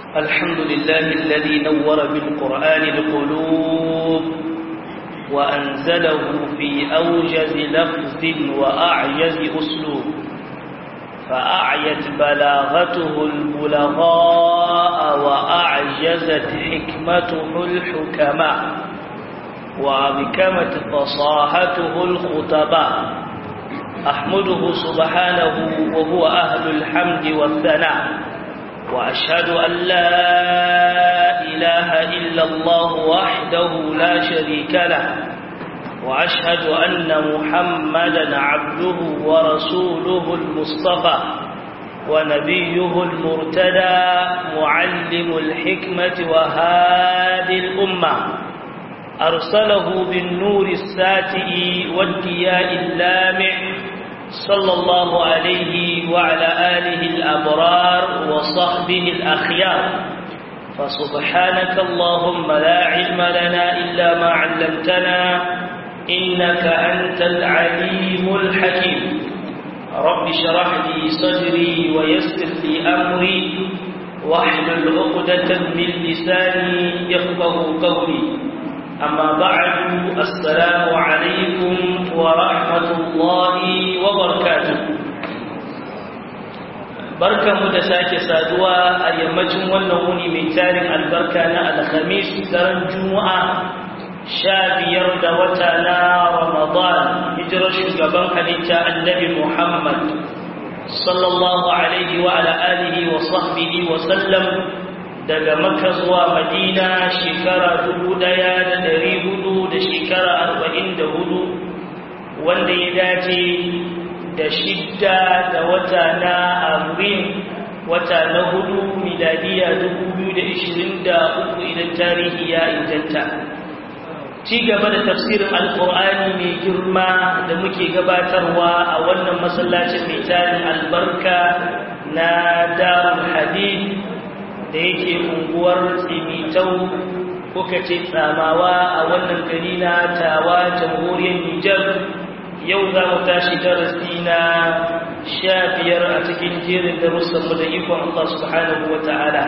الحمد لله الذي نور بالقرآن القلوب وأنزله في أوجز لفظ وأعجز أسلوب فأعيت بلاغته البلغاء وأعجزت حكمته الحكماء وأبكمت فصاحته الخطباء أحمده سبحانه وهو أهل الحمد والثناء وأشهد أن لا إله إلا الله وحده لا شريك له وأشهد أن محمدا عبده ورسوله المصطفى ونبيه المرتدى معلم الحكمة وهادي الأمة أرسله بالنور الساتئ والدياء اللامع صلى الله عليه وعلى آله الأبرار وصحبه الأخيار فسبحانك اللهم لا علم لنا إلا ما علمتنا إنك أنت العليم الحكيم رب شرح لي صدري ويسر لي أمري واحلل عقدة من لساني يفقه قولي أما بعد السلام عليكم ورحمة الله وبركاته barkan mu da sake saduwa a yammacin wannan wuni mai tarin albarka na alhamis daren juma'a sha biyar da wata na ramadan hijirar shugaban halitta annabi muhammad sallallahu alaihi wa ala alihi wa sahbihi wa sallam daga makka zuwa madina shekara dubu ɗaya da dari hudu da shekara arba'in da hudu wanda ya dace da shidda da wata na amurin wata na hudu miladiya dubu biyu da ishirin da uku idan tarihi ya inganta ci gaba da tafsirin alkur'ani mai girma da muke gabatarwa a wannan masallacin mai tarin albarka na darul hadith da yake unguwar tsimitau kuka ce tsamawa a wannan gari na tawa jamhuriyar Nijar yau za mu tashi darasi na sha biyar a cikin jerin darussanmu da ikon Allah subhanahu wa ta'ala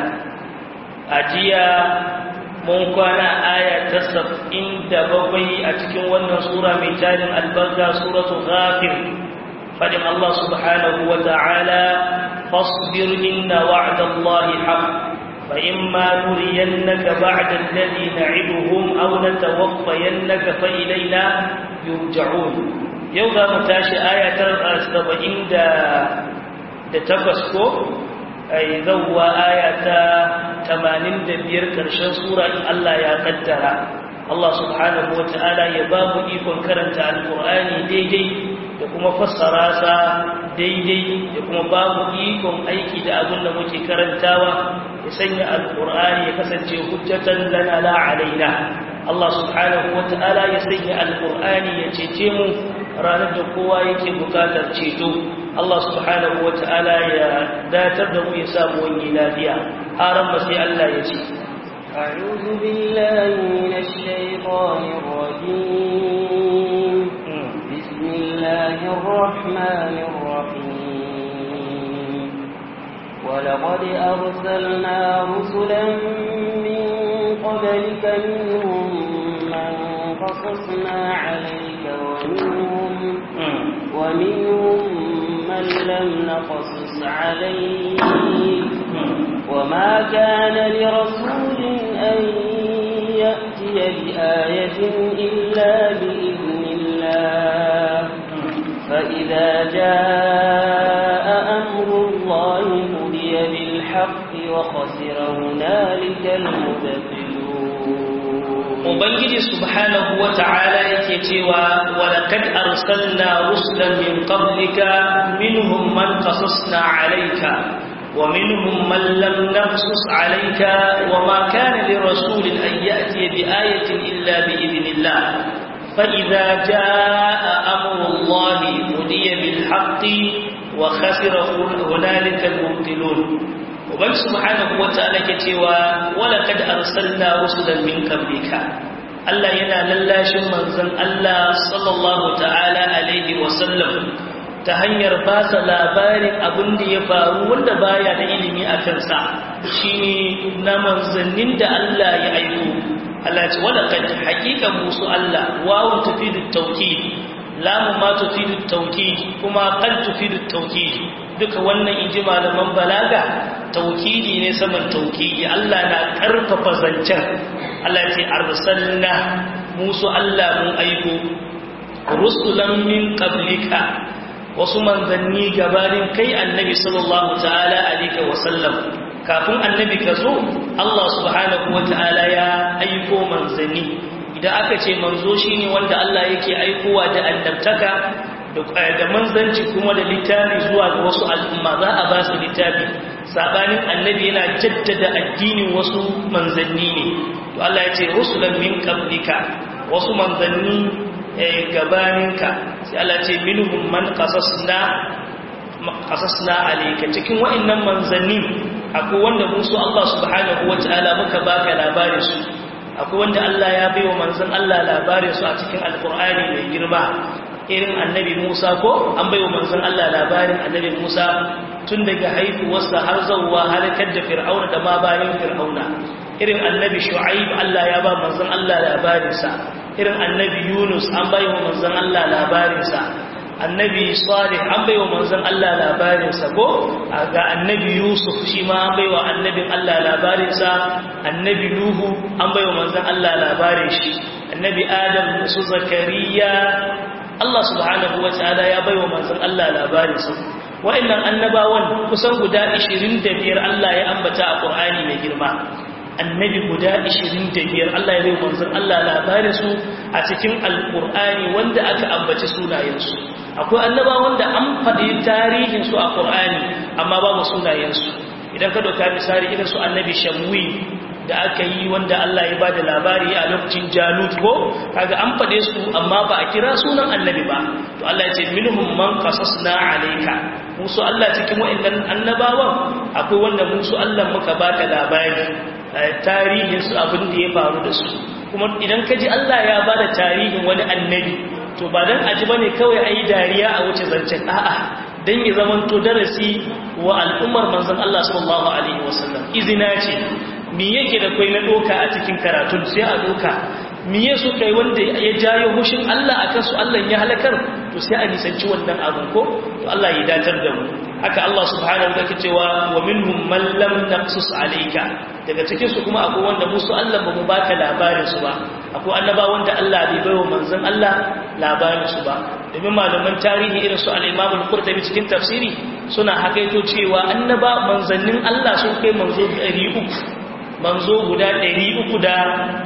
a jiya mun kwana aya ta sab'in da bakwai a cikin wannan sura mai tarin albarka suratu ghafir fadin Allah subhanahu wa ta'ala fasbir inna wa'dallahi haqq فإما نرينك بعد الذي نعدهم أو نتوفينك فإلينا يرجعون يوضا متاشي آية سبعين دا دا تفسكو أي ذوى آية تمانين دا بير كرشان سورة الله يا قدر الله سبحانه وتعالى يباب إيكم كرنت عن القرآن دي دي da kuma fassara sa daidai da kuma babu ikon aiki da abin da muke karantawa ya sanya alkur'ani ya kasance hujjatan lana la alaina Allah subhanahu wata'ala ya sanya alkur'ani ya cece mu ranar da kowa yake bukatar ceto Allah subhanahu wata'ala ya datar da mu ya samu wani lafiya haram ba sai Allah ya ce أعوذ بالله من الشيطان الرجيم بسم الله الرحمن الرحيم ولقد أرسلنا رسلا من قبلك منهم من قصصنا عليك ومنهم, ومنهم من لم نقصص عليك وما كان لرسول أن يأتي بآية إلا بإذن الله فإذا جاء أمر الله قضي بالحق وخسر هنالك المبطلون Ubangiji subhanahu wa ta'ala yake cewa walakad arsalna rusulan min qablika minhum man qasasna alayka wa minhum man lam naqsus alayka wa ma kana lirasulin an ya'ti bi ayatin illa bi idhnillah فإذا جاء أمر الله قضي بالحق وخسر هنالك المبطلون وبل سبحانه وتعالى كتوى ولقد أرسلنا رسلا من قبلك Allah yana lallashin manzon Allah sallallahu ta'ala alaihi wasallam ta hanyar ba sa labarin abin da ya faru wanda baya da ilimi a kansa shine na manzannin da Allah ya aiko Allah ce wala kad haqiqan musu Allah wawu tufidu tawkid lamu ma tufidu tawkid kuma qad tufidu tawkid duka wannan inji malaman balaga tawkidi ne saman tawkidi Allah na karfafa zancen Allah ce arsalna musu Allah mun aiko rusulan min qablika wasu manzanni gabanin kai annabi sallallahu ta'ala alaihi wasallam kafin annabi ka zo Allah subhanahu wata'ala ya aiko manzanni idan aka ce manzo shine wanda Allah yake aikowa da annabtaka da manzanci kuma da littafi zuwa ga wasu al'umma za a ba su littafi sabanin annabi yana jaddada addinin wasu manzanni ne to Allah ya ce rusulan min qablika wasu manzanni gabaninka sai Allah ce minhum man qasasna qasasna alayka cikin wa'annan manzanni akwai wanda musu Allah subhanahu wataala muka baka labarin su akwai wanda Allah ya baiwa manzon Allah labarin su a cikin alqur'ani mai girma irin annabi Musa ko an baiwa manzon Allah labarin annabi Musa tun daga haihuwarsa har zawwa halakar da fir'auna da ma bayan fir'auna irin annabi Shu'aib Allah ya ba manzon Allah labarinsa irin annabi Yunus an bai wa manzon Allah labarinsa annabi Salih an bai wa manzon Allah labarinsa ko ga annabi Yusuf shi ma an bai wa annabin Allah labarinsa annabi Nuhu an bai wa manzon Allah labarin shi annabi Adam su Zakariya Allah subhanahu wataala ya bai wa manzon Allah labarinsa wa'annan annabawan kusan guda 25 Allah ya ambata a Qur'ani mai girma annabi guda 25 Allah ya bai manzon Allah labarin su a cikin alkur'ani wanda aka ambaci sunayensu akwai annaba wanda an faɗi tarihin su a qur'ani amma babu sunayensu idan ka dauka misali irin su annabi shamwi da aka yi wanda Allah ya bada labari a lokacin Jalut ko kaga an faɗe su amma ba a kira sunan annabi ba to Allah ya ce minhum man qasasna alayka musu Allah cikin wa'annan annabawan akwai wanda musu Allah muka baka labari tarihin su abin da ya faru da su kuma idan ka ji Allah ya ba da tarihin wani annabi to ba don aji ba ne kawai a yi dariya a wuce zancen a'a don ya zamanto darasi wa al'ummar manzan Allah sallallahu Alaihi wasallam izina ce mi yake da kwai na doka a cikin karatun sai a doka mi ya su kai wanda ya jayo hushin Allah a kansu Allah ya halakar to sai a nisanci wannan abin ko to Allah ya datar da mu haka Allah subhanahu wa cewa wa minhum man lam naqsus alayka daga cikin su kuma akwai wanda musu Allah ba mu baka labarin su ba akwai annaba wanda Allah bai baiwa manzon Allah labarin su ba domin malaman tarihi irin su al-Imam al-Qurtubi cikin tafsiri suna hakaito cewa annaba manzannin Allah sun kai manzo 300 manzo guda 313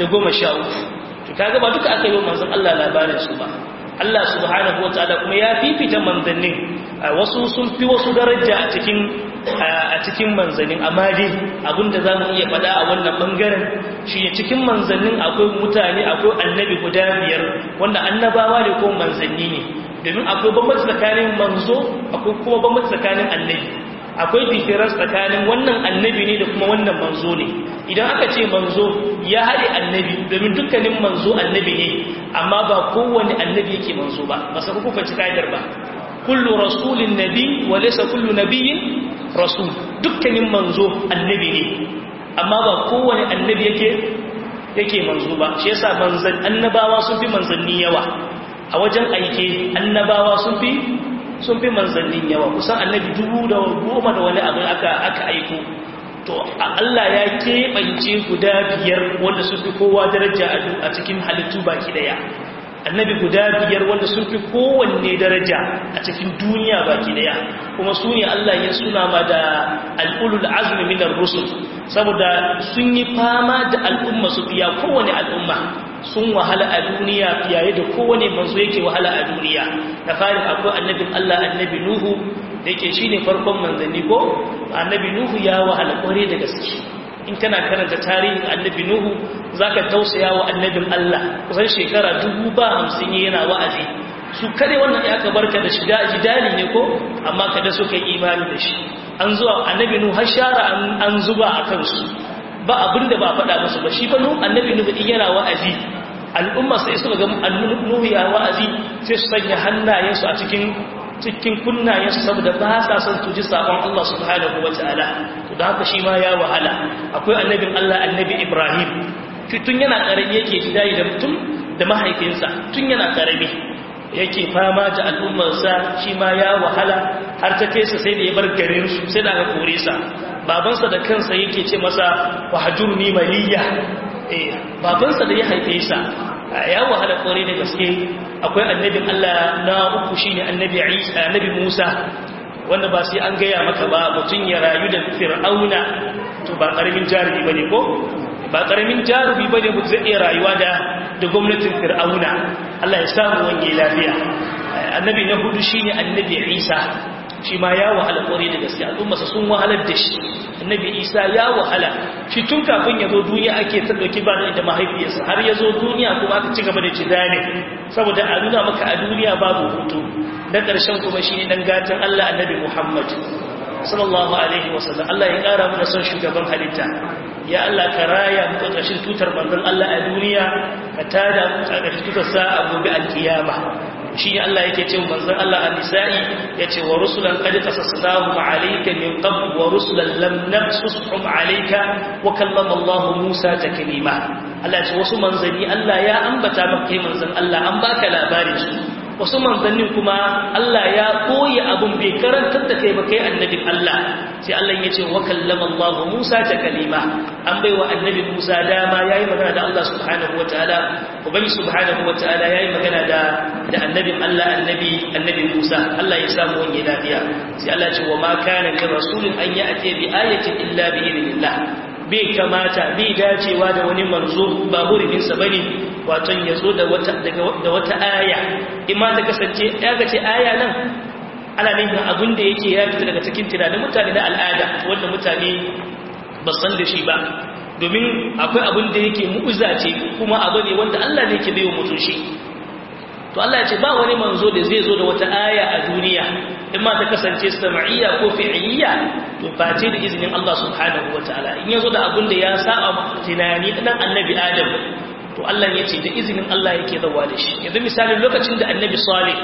to kaga ba duka aka yi manzon Allah labarin su ba Allah subhanahu wa ta'ala kuma ya fifita manzannin wasu sun fi wasu daraja a cikin a cikin manzannin amma dai abinda za mu iya faɗa a wannan ɓangaren shi ne cikin manzannin akwai mutane akwai annabi guda biyar wanda annabawa ne ko manzanni ne domin akwai bambanci tsakanin manzo akwai kuma bambanci tsakanin annabi akwai difference tsakanin wannan annabi ne da kuma wannan manzo ne idan aka ce manzo ya haɗe annabi domin dukkanin manzo annabi ne amma ba kowane annabi yake manzo ba ba sa kuka ci ka'idar ba kullu rasulin nabi wa laysa kullu nabiyyin rasul dukkanin manzo annabi ne amma ba kowane annabi yake yake manzo ba shi yasa manzan annabawa sun fi manzanni yawa a wajen aike annabawa sun fi sun fi manzannin yawa kusan annabi dubu da goma da wani abu aka aka aiko to Allah ya keɓance guda biyar wanda sun fi kowa daraja a cikin halittu baki daya annabi guda biyar wanda sun fi kowanne daraja a cikin duniya baki daya kuma su ne Allah ya suna ma da al'ulul azmi minar rusul saboda sun yi fama da al'umma su fiya kowane al'umma sun wahala a duniya fiye da kowane manzo yake wahala a duniya da farin akwai annabin Allah annabi Nuhu da yake shine farkon manzanni ko annabi Nuhu ya wahala kware da gaske in kana karanta tarihin annabi Nuhu zaka tausaya wa annabin Allah kusan shekara dubu ba hamsin yana wa'azi su kare wannan ya ka barka da shida jidali ne ko amma kada suka yi imani da shi an zuwa annabi Nuhu har shara an zuba a kansu ba abinda ba faɗa musu ba shi fa Nuhu annabi Nuhu din yana wa'azi al'umma sai suka ga annabi Nuhu ya wa'azi sai su sanya hannayensu a cikin cikin kunnayensu saboda ba sa son su ji sabon Allah subhanahu wa ta'ala to da haka shi ma ya wahala akwai annabin Allah annabi Ibrahim tun yana karami yake jidayi da mutum da mahaifinsa tun yana karami yake fama da al'ummarsa shi ma ya wahala har ta kai sa sai da ya bar garin su sai da aka kore sa babansa da kansa yake ce masa wahjurni maliya eh babansa da ya haife sa ya wahala kore da gaske akwai annabin Allah na uku shine annabi Isa annabi Musa wanda ba sai an gaya maka ba mutun ya rayu da fir'auna to ba karamin jarumi bane ko ba karamin jarumi bane mutum zai iya rayuwa da da gwamnatin fir'auna Allah ya samu wange lafiya annabi na hudu shine annabi Isa shi ma ya wahala kore da gaske al'ummarsa sun wahalar da shi annabi Isa ya wahala shi tun kafin ya zo duniya ake ta dauki ba da mahaifiyarsa har ya zo duniya kuma aka ci gaba da jidane saboda a nuna maka a duniya babu hutu na ƙarshen kuma shi ne dan gatan Allah annabi Muhammad sallallahu alaihi wasallam Allah ya ƙara mana son shugaban halitta ya Allah ka raya mu ƙarƙashin tutar manzon Allah a duniya ka tada mu ƙarƙashin tutar sa a gobe alkiyama shi ne Allah yake ce manzon Allah a nisa'i yace wa rusulan qad qasasnahum alayka min qabl wa rusulan lam naqsushum alayka wa kallama Allah Musa taklima Allah ya ce wasu manzanni Allah ya ambata maka kai manzon Allah an baka labarin su wasu manzannin kuma Allah ya koyi abun bai karantar da kai ba kai annabin Allah sai Allah ya ce wa kallama Allah Musa ta kalima an bai wa annabi Musa dama yayi magana da Allah subhanahu wataala ubangi subhanahu wataala yayi magana da da annabin Allah annabi annabi Musa Allah ya samu wani lafiya sai Allah ya ce wa ma kana li rasulin an ya'ti bi ayatin illa bi idnillah bai kamata bai dacewa da wani manzo ba huruminsa bane waton ya zo da wata da wata aya imma ta kasance ya ga ce aya nan ana nufin abin da yake ya fita daga cikin tunanin mutane na al'ada wanda mutane ba san da shi ba domin akwai abin da yake mu'uza ce kuma abu ne wanda Allah ne ke bai wa mutum shi to Allah ya ce ba wani manzo da zai zo da wata aya a duniya in ma ta kasance sam'iyya ko fi'iyya to face da izinin Allah subhanahu wataala in yazo da abin da ya saba tunani dan annabi Adam to Allah ya ce da izinin Allah yake zawa da shi yanzu misalin lokacin da annabi Salih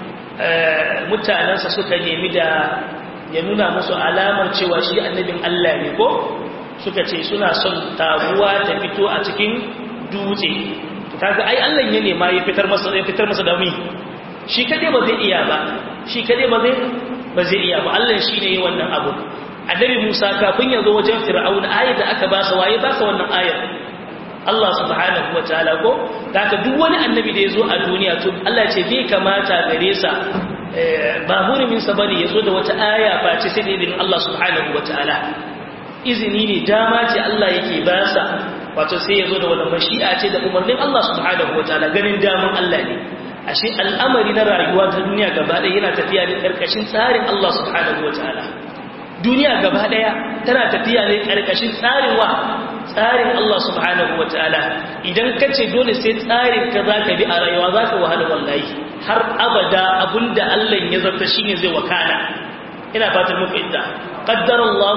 mutanansa suka nemi da ya nuna musu alamar cewa shi annabin Allah ne ko suka ce suna son taguwa ta fito a cikin dutse kaga ai Allah ya nema ya fitar masa ya fitar masa da mi shi kade ba zai iya ba shi kade ba zai ba zai iya ba Allah shine yayin wannan abu annabi Musa kafin ya zo wajen Fir'auna ayar da aka ba sa waye ba sa wannan ayar Allah subhanahu wataala ko daga duk wani annabi da ya zo a duniya to Allah ce bai kamata gare sa ba hurumin sa bane ya zo da wata aya face sai da izinin Allah subhanahu wataala izini ne dama ce Allah yake ba sa wato sai ya zo da wani mashi'a ce da umarnin Allah subhanahu wa ta'ala ganin daman Allah ne ashe al'amari na rayuwa ta duniya gaba ɗaya yana tafiya ne ƙarƙashin tsarin Allah subhanahu wa ta'ala duniya gaba ɗaya tana tafiya ne ƙarƙashin tsarin wa tsarin Allah subhanahu wa ta'ala idan ka ce dole sai tsarin ka za ka bi a rayuwa za ka wahala wallahi har abada abinda Allah ya zarta shine zai wakana ina fatan muku idda qaddara Allah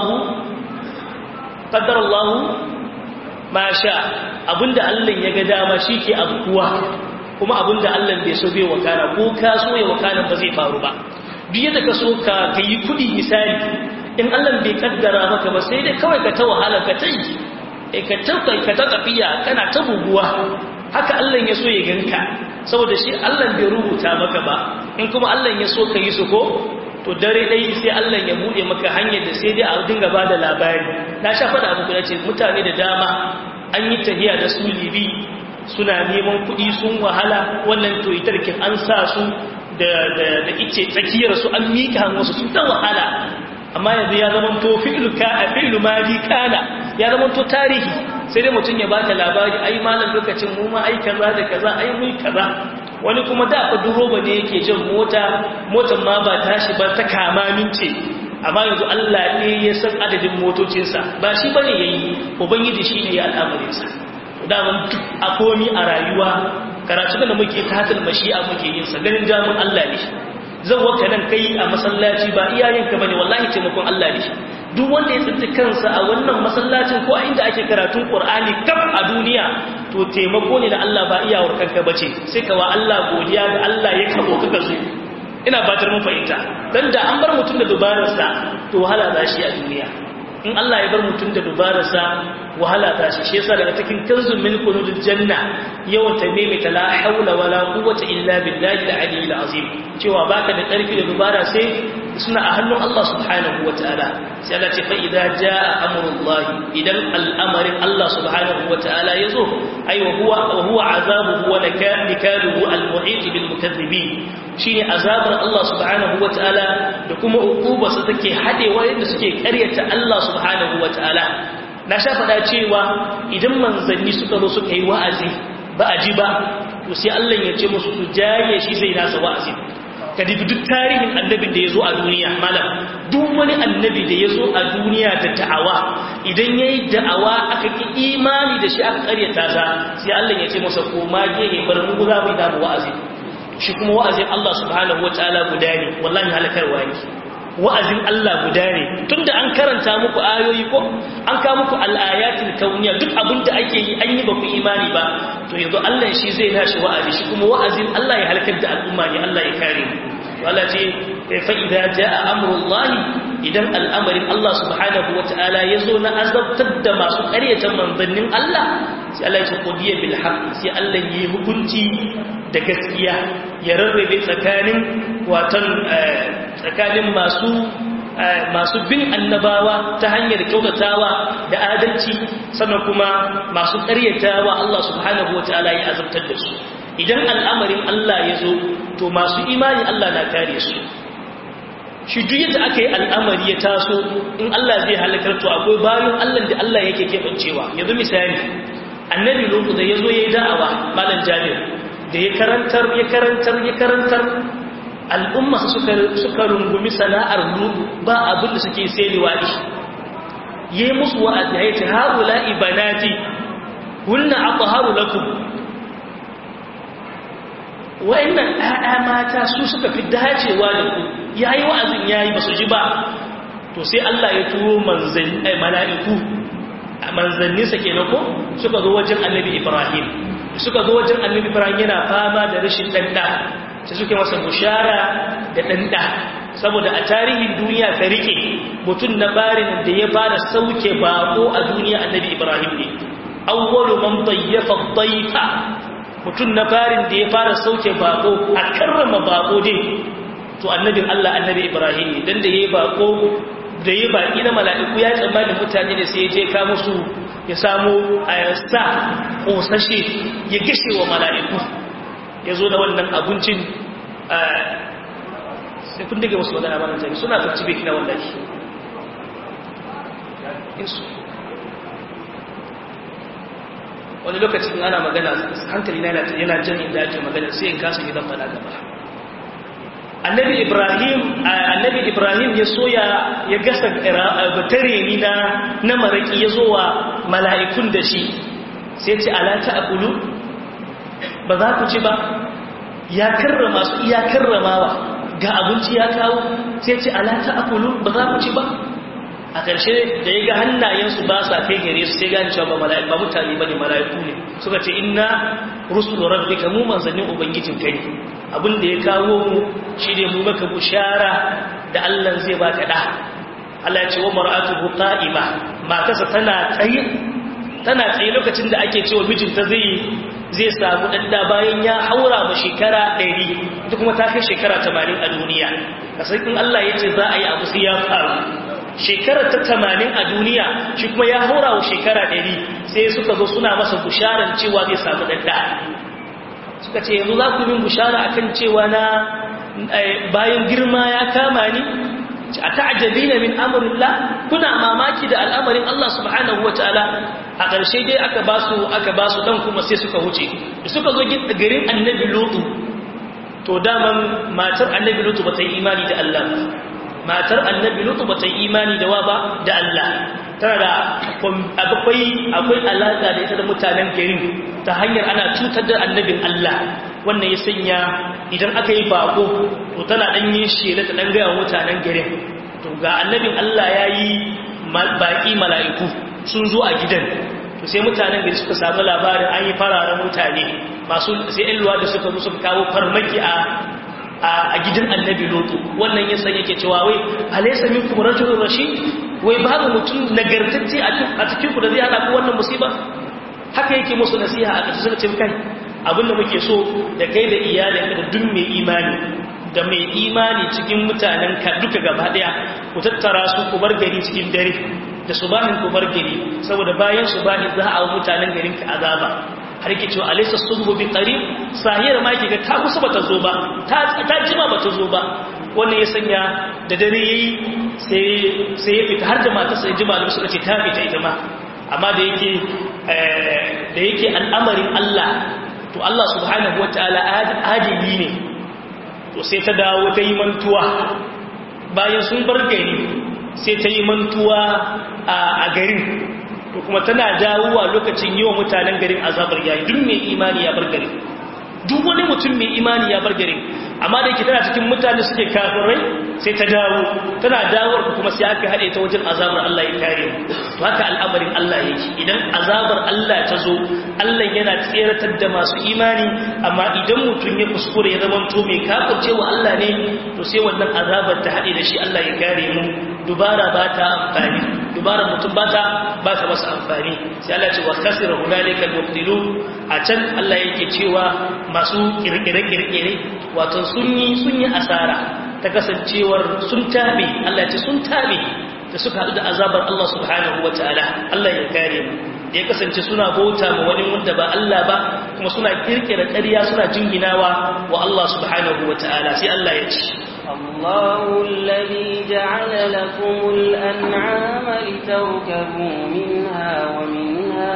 qaddara Allah ma sha abinda Allah ya ga dama shi ke abukuwa kuma abinda Allah bai so bai wakana ko ka so ya wakana ba zai faru ba duk yadda ka so ka yi kudi misali in Allah bai kaddara maka ba sai dai kawai ka ta wahala ka ta yi eh ka ta ka ta tafiya kana ta buguwa haka Allah ya so ya ganka saboda shi Allah bai rubuta maka ba in kuma Allah ya so ka yi su ko to dare dai sai Allah ya bude maka hanyar da sai dai a dinga bada labari na sha fada muku nace mutane da dama an yi tahiya da su libi suna neman kuɗi sun wahala wannan to itarkin an sa su da da da ice tsakiyar su an mika wasu sun ta wahala amma yanzu ya zama to fi'lu ka fi'lu madi kana ya zama to tarihi sai dai mutum ya baka labari ai malam lokacin mu ma ai kaza da kaza ai mu kaza wani kuma da fa duroba ne yake jin mota motar ma ba tashi ba ta kama mince amma yanzu Allah ne ya san adadin motocinsa ba shi bane yayi ubangiji shine ya al'amarin sa da mun a komi a rayuwa karatu da muke katil mashi'a muke yin sa ganin jamun Allah ne zan waka nan kai a masallaci ba iyayenka bane wallahi taimakon Allah ne duk wanda ya tsinci kansa a wannan masallacin ko a inda ake karatun Qur'ani kaf a duniya to taimako ne da Allah ba iyawar kanka bace sai ka wa Allah godiya ga Allah ya kabo kaka zo ina fatar mun fahimta dan da an bar mutum da dubararsa to wahala za shi a duniya in Allah ya bar mutum da dubararsa wahala ta shi shi yasa daga cikin kanzun min kunuzul janna yawan ta maimaita la haula wala quwwata illa billahi al-aliyyil azim cewa baka da karfi da dubara sai suna a hannun Allah subhanahu wataala sai Allah ce fa idza jaa amrullahi idan al'amarin Allah subhanahu wataala yazo ai wa huwa wa huwa azabuhu wa nakaluhu al-mu'it bil mukaththibin shine azabar Allah subhanahu wataala da kuma uqubarsa take hadewa yadda suke karyata Allah subhanahu wataala na sha faɗa cewa idan manzanni suka zo suka yi wa'azi ba a ji ba to sai Allah ya ce musu su jaye shi zai nasa wa'azi ka dubi duk tarihin annabin da ya zo a duniya malam duk wani annabi da ya zo a duniya da da'awa idan ya yi da'awa aka ki imani da shi aka karyata sa sai Allah ya ce masa koma gehe bar mu za mu yi damu wa'azi shi kuma wa'azin Allah subhanahu wa ta'ala guda ne wallahi halakarwa ne wa'azin Allah guda ne tunda an karanta muku ayoyi ko an ka muku al'ayatul kauniya duk abin da ake yi an yi ba ku imani ba to yanzu Allah shi zai nashi wa'azi shi kuma wa'azin Allah ya halakar da al'umma ne Allah ya kare mu to Allah ce fa idza jaa amrullahi idan al'amarin Allah subhanahu wata'ala yazo na azabtar da masu ƙaryatan manzannin Allah sai Allah ya ce qodiya bil haqq sai Allah yi hukunci da gaskiya ya rarrabe tsakanin watan tsakanin masu masu bin annabawa ta hanyar kyautatawa da adalci sannan kuma masu ƙaryatawa Allah subhanahu wataala ya azabtar da su idan al'amarin Allah ya zo to masu imani Allah na kare su shi duk yadda aka yi al'amari ya taso in Allah zai halakar to akwai bayan Allah da Allah yake keɓancewa yanzu misali annabi lokacin da ya zo ya yi da'awa malam jami'a da ya karantar ya karantar ya karantar al'umma suka rungumi sana'ar lubu ba abin da suke sai liwaɗi yi musu wa'azi ya ce haɗula ibanati hunna aka haru lakum wa'innan ɗaya mata su suka fi dacewa da ku ya yi wa'azin ya yi ba su ji ba to sai Allah ya turo mala'iku a manzanninsa ke ko suka zo wajen annabi ibrahim suka zo wajen annabi ibrahim yana fama da rashin ɗanɗa sai suke masa bushara da ɗanɗa saboda a tarihin duniya ta rike mutum na barin da ya fara sauke bako a duniya annabi ibrahim ne awwalu man dayyafa dayfa mutum na barin da ya fara sauke bako a karrama bako dai to annabin Allah annabi ibrahim ne dan da yayi bako da yayi baki na mala'iku ya tsammani mutane ne sai ya je ka musu ya samu sa kosashe ya gishe wa mala'iku ya zo da wannan abincin sai kun daga wasu magana ba mutane suna farci bai kina wallahi wani lokacin ana magana hankali na yana jan inda ake magana sai in kasa gidan fada gaba annabi ibrahim annabi ibrahim ya soya ya gasa batare ni na na maraki ya zo wa mala'ikun da shi sai ce ala ta akulu ba za ku ci ba ya karrama su iya karramawa ga abinci ya kawo sai ce alata akulu ba za ku ci ba a ƙarshe da ya ga hannayensu ba sa kai gare su sai gani cewa ba ba mutane ba ne mala'iku ne suka ce inna rusul rabbika mu manzannin ubangijin kai abin da ya kawo mu shi ne mu maka bushara da Allah zai baka da Allah ya ce wa mar'atuhu qa'ima matarsa tana tsaye tana tsaye lokacin da ake cewa mijinta zai zai samu ɗanda bayan ya haura ma shekara ɗari ita kuma ta kai shekara tamanin a duniya kasar in Allah ya ce za a yi abu sai ya faru shekara ta tamanin a duniya shi kuma ya haura wa shekara ɗari sai suka zo suna masa busharar cewa zai samu ɗanda suka ce yanzu za ku min bushara akan cewa na bayan girma ya kama ni a ta'ajabina min amrillah kuna mamaki da al'amarin Allah subhanahu wataala a ƙarshe dai aka ba su aka ba su dan kuma sai suka wuce da suka zo garin annabi lutu to daman matar annabi lutu ba ta yi imani da Allah matar annabi lutu ba ta yi imani da wa ba da Allah tana da akwai akwai alaka da ita da mutanen garin ta hanyar ana cutar da annabin Allah wannan ya sanya idan aka yi bako to tana dan yin shela ta dan gaya mutanen garin to ga annabin Allah ya yi baki mala'iku sun zo a gidan to sai mutanen gari suka samu labarin an yi fararen mutane masu sai yan luwa da suka zo suka kawo farmaki a a a gidan annabi lutu wannan yasa yake cewa wai alaysa minkum rajulun rashid wai babu mutum nagartacce a cikin ku da zai hada ku wannan musiba haka yake musu nasiha a ƙarshe suka ce kai abinda muke so da kai da iyalinka da duk mai imani da mai imani cikin mutanen ka duka gaba daya ku tattara su ku bar gari cikin dare da subahin ku bar gari saboda bayan subahin za a mutanen garin ka azaba har yake cewa alaysa subhu bi qarib sahira ma yake ga ta kusa bata zo ba ta ta jima bata zo ba wannan ya sanya da dare yayi sai sai ya fita har da mata sai jima da suka ce ta fita ita ma amma da yake da yake al'amarin Allah to Allah subhanahu wataala adili ne to sai ta dawo ta yi mantuwa bayan sun bar gari sai ta yi mantuwa a garin to kuma tana dawowa lokacin yi wa mutanen garin azabar yayi duk mai imani ya bar garin duk wani mutum mai imani ya bar garin amma da yake tana cikin mutane suke kafirai sai ta dawo tana dawowar kuma sai aka haɗe ta wajen azabar Allah ya kare mu to haka al'amarin Allah yake idan azabar Allah ta zo Allah yana tseratar da masu imani amma idan mutum ya kuskure ya zama to mai kafirce wa Allah ne to sai wannan azabar ta haɗe da shi Allah ya kare mu dubara ba ta amfani dubara mutum ba ta ba ta masa amfani sai Allah ce wa khasira hunalika al-mubtilun a can Allah yake cewa masu kirkire-kirkire wato sun yi sun yi asara ta kasancewar sun tabe Allah ce sun tabe da suka haɗu da azabar Allah subhanahu wa ta'ala Allah ya kare mu ya kasance suna bauta ma wani wanda ba Allah ba kuma suna kirkira ƙarya suna jinginawa wa Allah subhanahu wa ta'ala sai Allah ya ce الله الذي جعل لكم الأنعام لتركبوا منها ومنها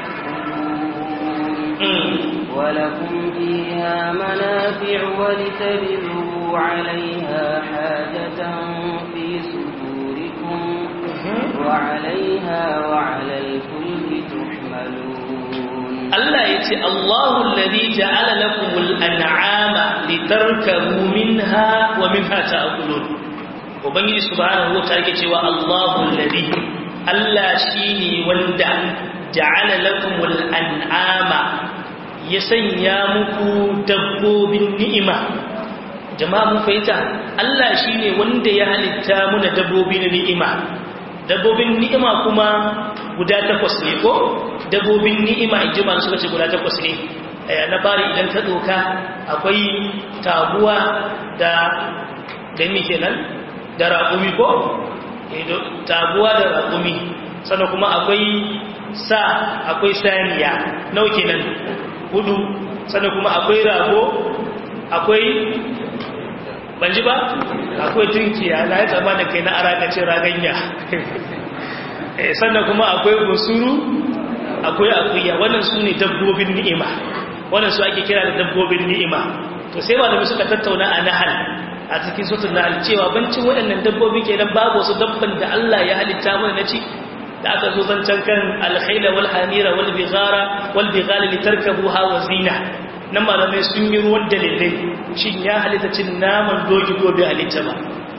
تأكلون ولكم فيها منافع ولتبذروا عليها حاجة في صدوركم وعليها وعلى الفلك تحملون Allah ya ce, Allahu lalzi ja'ala lakumul an'ama litarkabu minha wa minha ta'kulun. Ubangiji subhanahu wa ta'ala cewa Allahu lalzi Allah shine wanda ja'ala lakumul an'ama ya sanya muku dabbobin ni'ima. Jama'a mun fahimta, Allah shine wanda ya halitta muna dabbobi na ni'ima. Dabbobin ni'ima kuma guda takwas ne ko? dabbobin ni'ima in ji suka ce guda takwas ne na bari idan ta doka akwai taguwa da da mi kenan da raƙumi ko taguwa da raƙumi sannan kuma akwai sa akwai saniya nau kenan hudu sannan kuma akwai rago akwai banji ba akwai tunkiya na ya tsama da kai na arakacin raganya sannan kuma akwai gusuru akwai akuya wannan su ne dabbobin ni'ima wannan su ake kira da dabbobin ni'ima to sai malami suka tattauna a nahal a cikin sutun nahal cewa bancin waɗannan dabbobi kenan babu wasu dabban da Allah ya halitta mana na ci da aka zo zancen kan alkhaila wal hamira wal bighara wal bighala litarkabuha wa zina nan malamai sun yi ruwan dalilai shin ya halitta cin naman doki ko bai halitta ba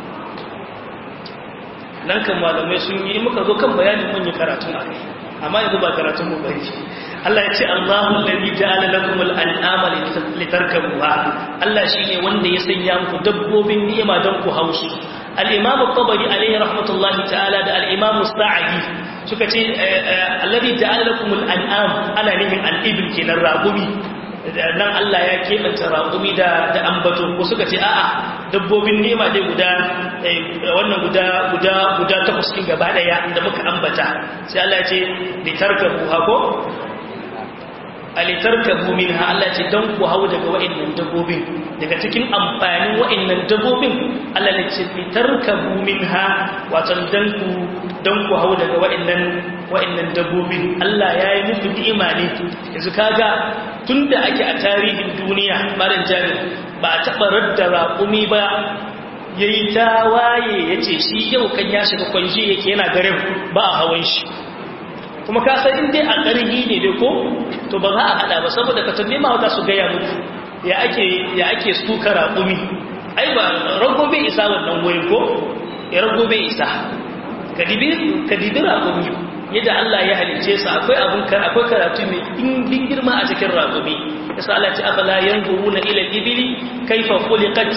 nan kan malamai sun yi muka zo kan bayanin mun yi karatun a kai amma yanzu ba karatun mu bari Allah ya ce Allahu alladhi ja'ala lakum al-an'ama litarkabuha Allah shine wanda ya sanya muku dabbobin ni'ima don ku hausu al-Imam at-Tabari alayhi rahmatullahi ta'ala da al-Imam Sa'di suka ce alladhi ja'ala lakum al-an'am ana nihin al-ibl kenan ragumi nan Allah ya keɓanta raƙumi da da ambato ko suka ce a'a dabbobin nema dai guda wannan guda guda guda takwas kin gaba daya da muka ambata sai Allah ya ce litarkabu hako alitarkabu minha Allah ce dan ku hawo daga wa'annan dabbobin daga cikin amfanin wa'annan dabbobin Allah ne ce litarkabu minha wato dan ku dan ku hawo daga wa'annan wa'annan dabbobin Allah ya yi muku ni'ima ne yanzu kaga tunda ake a tarihin duniya maran jami ba a taɓa radda raƙumi ba ya yi ta waye ya ce shi yau kan ya shiga kwanji yake yana garin ba a hawan shi kuma ka san inda a ƙarhi ne dai ko to ba za a haɗa ba saboda ka tambaye ma wata su gaya muku ya ake ya ake suka raƙumi ai ba rago bai isa wannan wuri ko ya rago bai isa ka dibi raƙumi yadda Allah ya halice su akwai abun akwai karatu mai ɗimbin girma a cikin raƙumi yasa Allah ce afala yanzuruna ila al-ibli kayfa khuliqat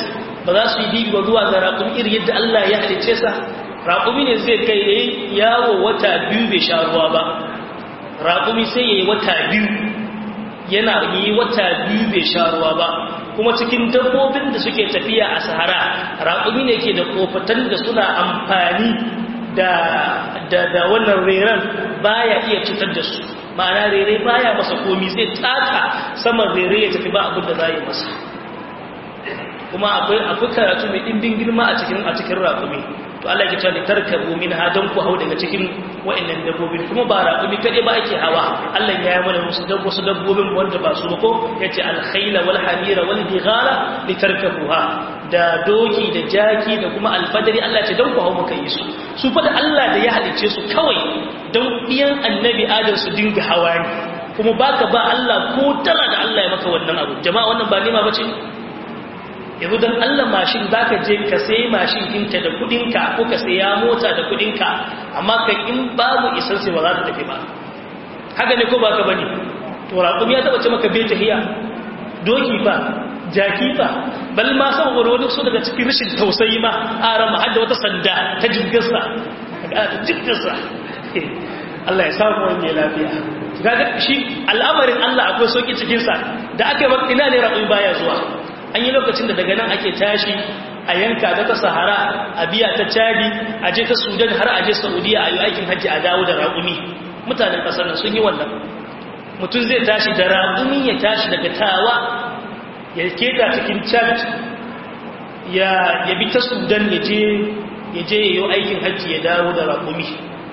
ba za su yi dibi ba zuwa ga raƙumi iri yadda Allah ya halice sa raƙumi ne zai kai yayi yawo wata biyu bai sha ruwa ba raƙumi sai yayi wata biyu yana yi wata biyu bai sha ruwa ba kuma cikin dabbobin da suke tafiya a sahara raƙumi ne ke da kofatan da suna amfani da da da wannan reran baya iya cutar da su ma'ana rere baya masa komi zai taka saman rere ya tafi ba abin da za yi masa kuma akwai akwai karatu mai ɗimbin girma a cikin a cikin raƙumi to Allah ya ce ni tarkabu min hadan ku hau daga cikin wa'annan dabbobin kuma ba raƙumi kaɗai ba ake hawa Allah ya yi mana musu dabbo su dabbobin wanda ba su ba ko yace al-khayla wal hamira wal bighala litarkabuha da doki da jaki da kuma alfadari Allah ce don ku hau maka yi su su fa da Allah da ya halice su kawai don iyan annabi adam su dinga hawa ne kuma baka ba Allah ko tara da Allah ya maka wannan abu jama'a wannan ba nema bace yanzu don Allah mashin zaka je ka sai mashin ɗinka da kuɗinka ko ka saya mota da kuɗinka amma kai in babu isan sai ba za ta tafi ba haka ne ko baka bane to raƙumi ya taɓa ce maka bai tahiya doki fa jaki fa bal ma saboda wani so daga cikin rashin tausayi ma a ran hadda wata sanda ta jirgarsa ta jirgarsa Allah ya samu wani lafiya kaga shi al'amarin Allah akwai sauki cikin sa da aka yi ina ne raƙumi baya zuwa an yi lokacin da daga nan ake tashi a yanka ta sahara a biya ta chadi a je ta sudan har a je saudiya a yi aikin hajji a dawo da raƙumi mutanen ƙasar nan sun yi wannan mutum zai tashi da raƙumi ya tashi daga tawa ya keta cikin chad ya bi ta sudan ya je ya yi aikin hajji ya dawo da raƙumi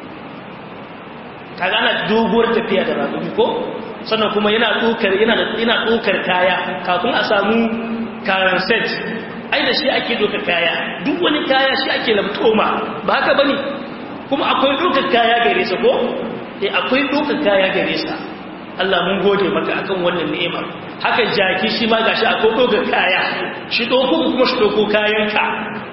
kaga ana doguwar tafiya da raƙumi ko sannan kuma yana ɗaukar kaya kafin a samu karan set ai da shi ake doka kaya duk wani kaya shi ake lamtoma ba haka bane kuma akwai ɗaukar kaya gare sa ko eh akwai ɗaukar kaya gare sa Allah mun gode maka akan wannan ni'imar haka jaki shi ma gashi akwai ɗaukar kaya shi ɗauko kuma shi ɗauko kayanka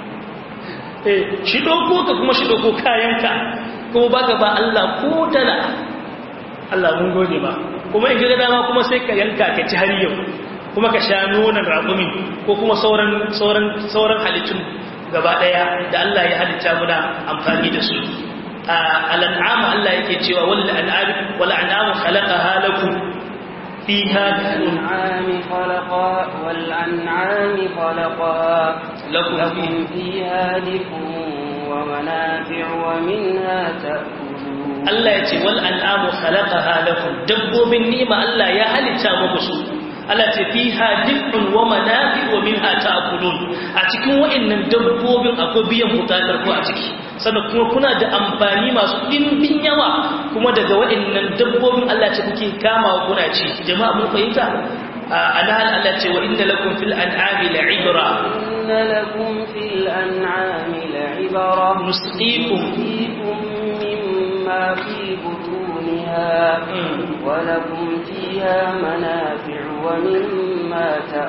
eh shi ɗauko ka kuma shi ɗauko kayanka kuma baka ba Allah ko dala Allah mun gode ba kuma in ga dama kuma sai ka yanka ka ci har yau kuma ka sha nonon raƙumi ko kuma sauran sauran sauran halittun gaba daya da Allah ya halitta muna amfani da su al'am Allah yake cewa wal an'am wal an'am khalaqaha lakum fiha الأنعام خلقا والأنعام خلقا لكم فيها دفء ومنافع ومنها تأكلون Allah ya ce wal an'amu khalaqaha lakum dabbobin ni'ima Allah ya halitta muku su Allah ce fiha dif'un wa manafi wa minha ta'kulun a cikin wa'annan dabbobin akwai biyan bukatar ku a ciki sannan kuma kuna da amfani masu dimbin yawa kuma daga wa'annan dabbobin Allah ce kuke kama kuna ci jama'a mun fahimta ana hal Allah ce wa inna lakum fil an'ami la'ibra إن لكم في الأنعام لعبرة نسقيكم نسقيكم مما في بطونها ولكم فيها منافع ومما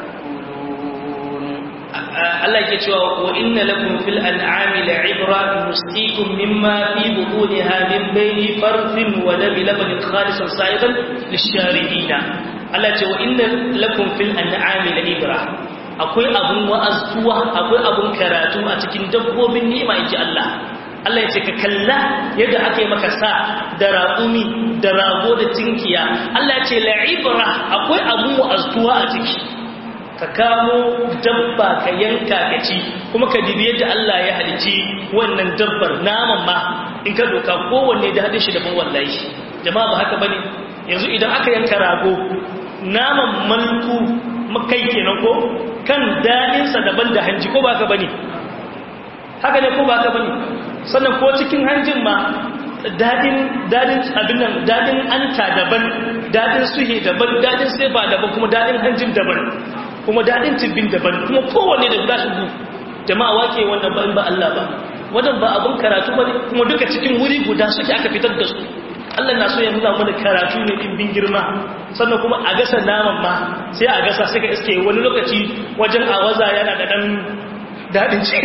تأكلون Allah yake cewa wa inna lakum fil an'ami la'ibra nusqikum mimma fi butuniha min bayni farthin wa labi labanin khalisan sa'idan lisharibina Allah ce wa inna lakum fil an'ami la'ibra akwai abun wa'azuwa akwai abun karatu a cikin dabbobin ni'ima inji Allah Allah ya ce ka kalla yadda aka yi maka sa da raƙumi da rago da tinkiya Allah ya ce la'ibra akwai abun wa'azuwa a ciki ka kamo dabba ka yanka ka ci kuma ka dibi yadda Allah ya halici wannan dabbar naman ma in ka doka kowanne da hadin shi daban wallahi jama'a ba haka bane yanzu idan aka yanka rago naman malku makai kenan ko kan dadin sa daban da hanji ko ba ka bane haka ne ko ba ka bane sannan ko cikin hanjin ma dadin dadin abin nan dadin anta daban dadin suhe daban dadin sefa daban kuma dadin hanjin daban kuma daɗin tibbin daban kuma kowanne da guda su jama'a wake wannan ba in ba Allah ba wannan ba abun karatu ba ne kuma duka cikin wuri guda suke aka fitar da su Allah na so ya nuna mana karatu ne dimbin girma sannan kuma a gasa naman ma sai a gasa suka iske wani lokaci wajen awaza yana da dan daɗin ci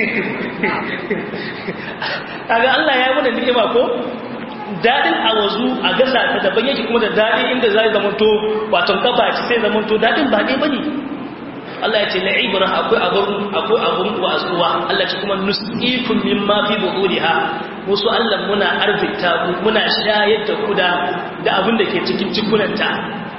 kaga Allah ya yi mana ni'ima ko daɗin awazu a gasa ta daban yake kuma da daɗi inda zai zamanto wato kafa ci sai zamanto daɗin ba ɗaya bane Allah ya ce la ibra akwai abun akwai abun wasuwa Allah ce kuma nusqikum mimma fi buhuriha musu Allah muna arzikta ku muna shayar da ku da da abin da ke cikin cikunanta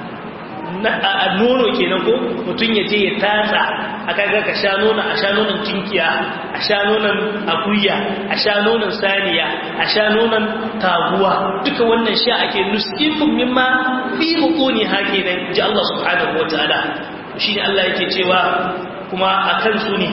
a nono kenan ko mutum ya je ya tatsa a kaga ka sha nonon a sha nonon tinkiya a sha nonon akuya a sha nonon saniya a sha nonon taguwa duka wannan sha ake nusifin mimma fi bukuni ha kenan ji Allah subhanahu wataala shine Allah yake cewa kuma akan su ne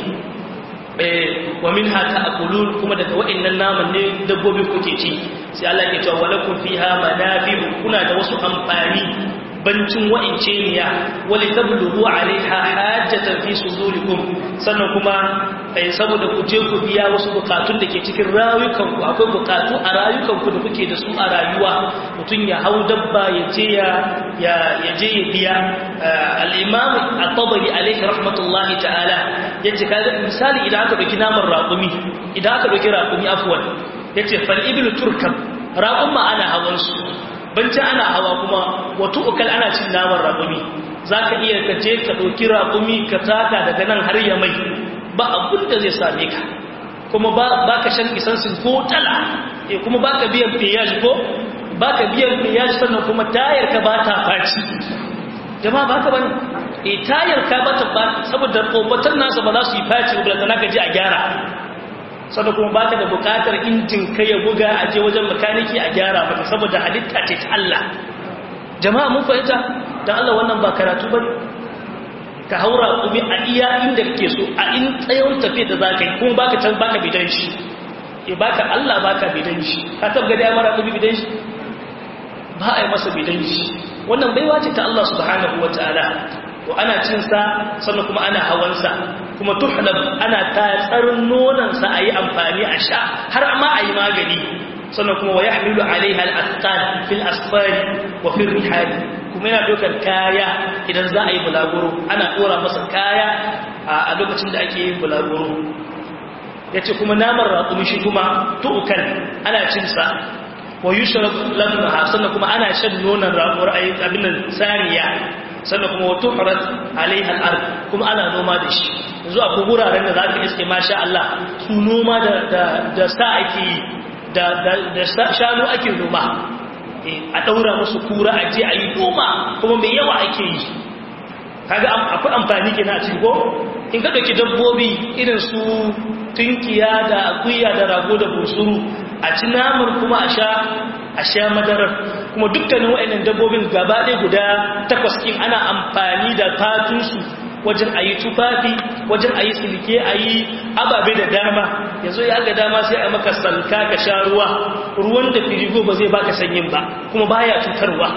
wa min haka akulun kuma daga wa'annan naman ne dabbobi kuke ci sai Allah yake cewa walakum fiha manafi'u kuna da wasu amfani bancin wa'ince niya wali tabluhu alaiha hajjatan fi sudurikum sannan kuma eh saboda ku je ku biya wasu bukatun da ke cikin rayukan ku akwai bukatu a rayukan ku da kuke da su a rayuwa mutun ya hau dabba ya je ya ya je ya biya al-imam at-tabari alaihi rahmatullahi ta'ala yace kaga misali idan aka dauki naman raqumi idan aka dauki raqumi afwan yace fal iblu turkab raqum ma ana hawan su banci ana hawa kuma wato ukal ana cin naman raƙumi za ka iya ka je ka ɗauki raƙumi ka taka daga nan har ya mai ba abin da zai same ka kuma ba ka shan isansin ko tala e kuma ba ka biyan fiyaj ko ba ka biyan fiyaj sannan kuma tayar ka ba ta faci jama'a ba ka bane e tayar ka ba ta faci saboda ƙobatar nasa ba za su yi faci ba da ka je a gyara sannan kuma ba ka da bukatar injin kai ya buga a je wajen makaniki a gyara maka saboda halitta ce ta Allah jama'a mun fahimta don Allah wannan ba karatu ba ka haura kuma a iya inda kake so a in tsayon tafiya da za ka yi kuma baka can baka bidan shi ya baka Allah baka bidan shi ka tabga da mara kuma bidan shi ba a yi masa bidan shi wannan baiwa ce ta Allah subhanahu wa ta'ala to ana cin sa sannan kuma ana hawan sa kuma tuhlab ana tatsar nonon sa ayi amfani a sha har ma ayi magani sannan kuma wayahmilu alaiha al-asqal fil asfari wa fil rihal kuma yana dokar kaya idan za a yi bulaguro ana dora masa kaya a lokacin da ake yin bulaguro yace kuma naman raƙumi shi kuma tu'kal ana cin sa wa yushrab labnaha sannan kuma ana shan nonon raƙuwar ayi abin saniya sannan kuma wato harat alaiha al'ard kuma ana noma da shi yanzu a guraren da za ka iske masha Allah su noma da sa ake yi da shanu ake noma a ɗaura musu kura a je a yi noma kuma mai yawa ake yi kaga akwai amfani ke na ciko in ka ɗauki dabbobi irin su tunkiya da akuya da rago da busuru a ci namar kuma a sha a sha madarar kuma dukkanin wa'annan dabbobin gaba ɗaya guda takwas ɗin ana amfani da fatunsu wajen a yi tufafi wajen a yi silke a yi ababe da dama yanzu ya ga dama sai a maka salka ka sha ruwa ruwan da firigo ba zai baka sanyin ba kuma baya cutarwa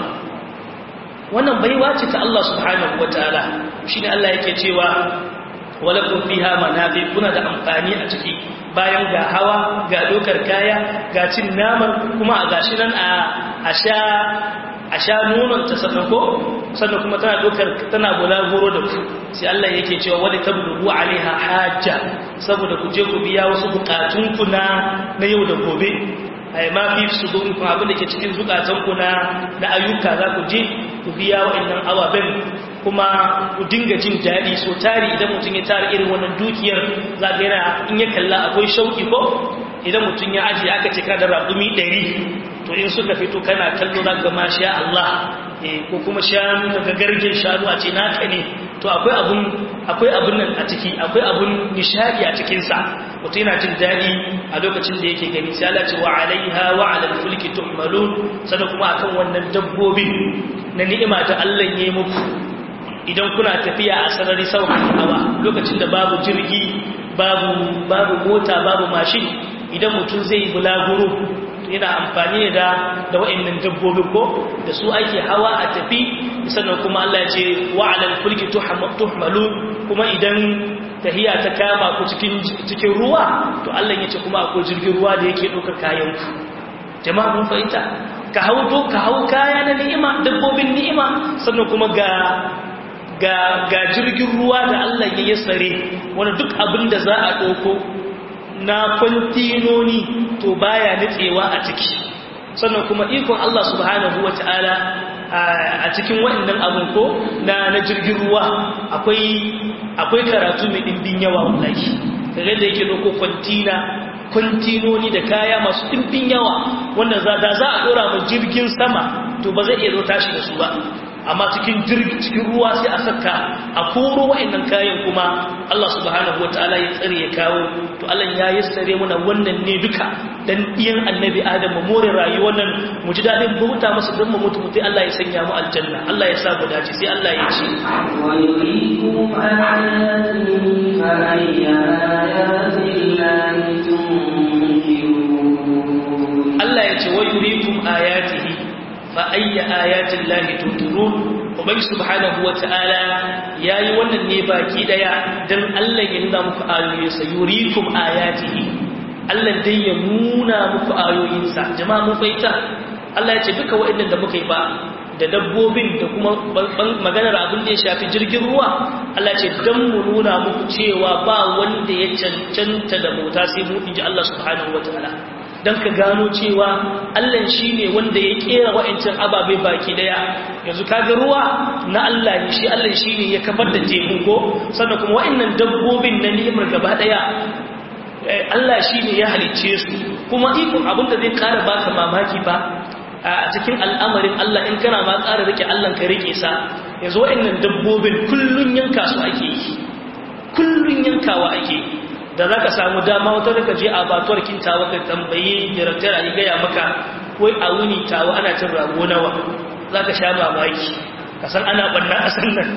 wannan baiwa ce ta Allah subhanahu wataala shine Allah yake cewa walakum fiha manafi kuna da amfani a ciki bayan ga hawa ga dokar kaya ga cin naman kuma a gashi nan a sha a sha nonon ta sannan ko sannan kuma tana dokar tana bulaguro da ku sai Allah yake cewa wani tablugu alaiha hajja saboda ku je ku biya wasu bukatun ku na na yau da gobe ai ma fi sudurikum abin da ke cikin zukatan ku na na ayyuka za ku je ku biya wa'annan awaben kuma ku dinga jin daɗi so tari idan mutum ya tara irin wannan dukiyar za ga yana in ya kalla akwai shauki ko idan mutum ya ajiye aka ce kada raƙumi ɗari to in suka fito kana kallo za ga masha Allah ko kuma shanu daga gargen shanu a ce naka ne to akwai abun akwai abun nan a ciki akwai abun nishadi a cikin sa mutum yana jin daɗi a lokacin da yake gani sai Allah ce wa alaiha wa alal fulki tuhmalun sannan kuma akan wannan dabbobin na ni'ima ta Allah ya yi muku idan kuna tafiya a sarari sauran hawa lokacin da babu jirgi babu babu mota babu mashin idan mutum zai bulaguro yana amfani da da wa'annan dabbobin ko da su ake hawa a tafi sannan kuma Allah ya ce wa alal fulki tuhmalu kuma idan tahiya ta kama ku cikin cikin ruwa to Allah ya ce kuma akwai jirgin ruwa da yake ɗaukar kayan ku jama'a mun fahimta ka hau to ka hau kaya na ni'ima dabbobin ni'ima sannan kuma ga ga ga jirgin ruwa da Allah ya yassare wanda duk abin da za a ɗauko na kwantinoni to baya nitsewa a ciki sannan kuma ikon Allah subhanahu wata'ala a cikin waɗannan abin ko na na jirgin ruwa akwai akwai karatu mai dimbin yawa wallahi kaga da yake doko kwantina kwantinoni da kaya masu dimbin yawa wanda za da za a dora mu jirgin sama to ba zai iya zo tashi da su ba amma cikin jirgi cikin ruwa sai a saka a koro wa'annan kayan kuma Allah subhanahu wataala ya tsare ya kawo to Allah ya yassare mana wannan ne duka dan iyan annabi Adam mu more rayuwar nan mu ji dadin bauta masa dan mu mutu mutai Allah ya sanya mu aljanna Allah ya sa mu dace sai Allah ya ce wa yuriikum ayatihi fa ayya ayati tunkirun Allah ya ce wa yuriikum ayatihi fa ayya ayatin lahi tunkirun ubangi subhanahu wata'ala yayi wannan ne baki daya dan Allah ya nuna muku ayoyinsa yurikum ayatihi Allah dai ya nuna muku ayoyinsa jama'a mun faita Allah ya ce duka waɗannan da muka yi ba da dabbobin da kuma maganar abin da ya shafi jirgin ruwa Allah ce dan mu nuna muku cewa ba wanda ya cancanta da bauta sai mu inji Allah subhanahu wata'ala don ka gano cewa Allah shi ne wanda ya kera wa'ancin ababe baki daya yanzu kaga ruwa na Allah ne shi Allah shi ne ya kafar da teku ko sannan kuma wa'annan dabbobin na ni'imar gaba daya Allah shi ne ya halicce su kuma ikon abinda zai kara baka mamaki ba a cikin al'amarin Allah in kana ma kara rike Allah ka rike sa yanzu wa'annan dabbobin kullun yanka su ake yi kullun yankawa ake yi da za ka samu dama wata daga je a batuwar kintawa ka tambayi director a gaya maka wai a wuni tawa ana cin rago nawa za ka sha mamaki ka san ana banna a sannan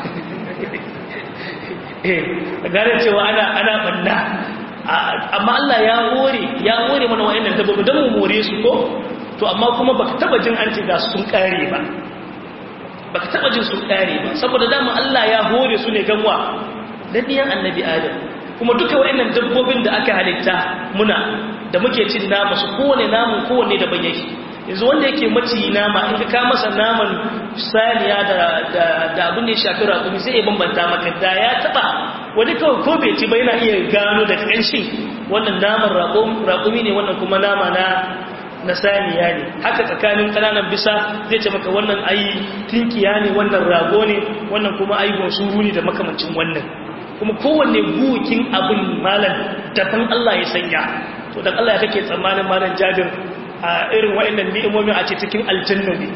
gane cewa ana ana banna amma Allah ya hore ya hore mana wa'annan dabbobi don mu more su ko to amma kuma baka taba jin an ce ga sun kare ba baka taba jin sun kare ba saboda dama Allah ya hore su ne ganwa dan diyan annabi Adam kuma duka wa'annan dabbobin da aka halitta muna da muke cin nama su kowane namun kowane daban yake yanzu wanda yake maci nama in ka masa naman saniya da abin da ya shafi raƙumi sai ya bambanta maka da ya taɓa wani kawai ko bai ci ba yana iya gano da ƙanshin wannan naman raƙumi ne wannan kuma nama na na saniya ne haka tsakanin ƙananan bisa zai ce maka wannan ayi tinkiya ne wannan rago ne wannan kuma ayi gonsuru ne da makamancin wannan kuma kowanne bukin abin malam daban Allah ya sanya to dan Allah ya kake tsammanin malam Jabir a irin wa'annan ni'imomi a ce cikin aljanna ne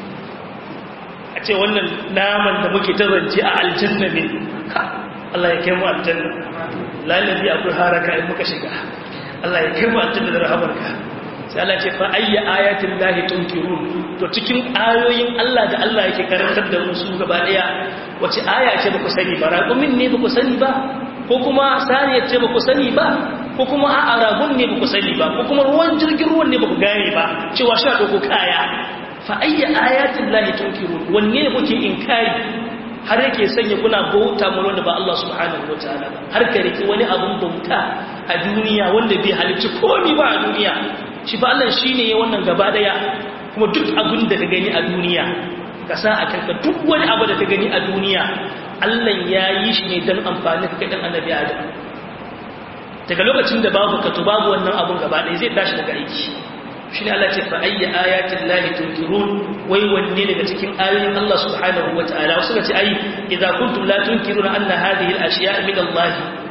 a ce wannan naman da muke ta zance a aljanna ne Allah ya kai mu aljanna lalabi akwai haraka in muka shiga Allah ya kai mu aljanna da rahamarka sai Allah ce fa ayya ayatin lahi tunkirun to cikin ayoyin Allah da Allah yake karantar da musu gaba daya wace aya ce ba ku sani ba raƙumin ne ba ku sani ba ko kuma saniyar ce ba ku sani ba ko kuma a aragun ne ba ku sani ba ko kuma ruwan jirgin ruwan ne ba ku gane ba cewa sha ɗauko kaya fa ayya ayatin lahi tunkirun wanne ne kuke inkari har yake sanya kuna bauta mu wanda ba Allah subhanahu wataala ba har ka riki wani abun bauta a duniya wanda bai halicci komai ba a duniya shi ba Allah shine ya wannan gaba daya kuma duk abin da ka gani a duniya ka sa a kanka duk wani abu da ka gani a duniya Allah ya yi shi ne don amfani ka dan annabi Adam daga lokacin da babu ka to babu wannan abun gaba ɗaya zai tashi daga aiki shi ne Allah ce fa ayya ayatin lahi tunkirun wai wanne daga cikin ayoyin Allah subhanahu wa ta'ala wasu ga ce ai idza kuntum la tunkiruna anna hadhihi al-ashya' min Allah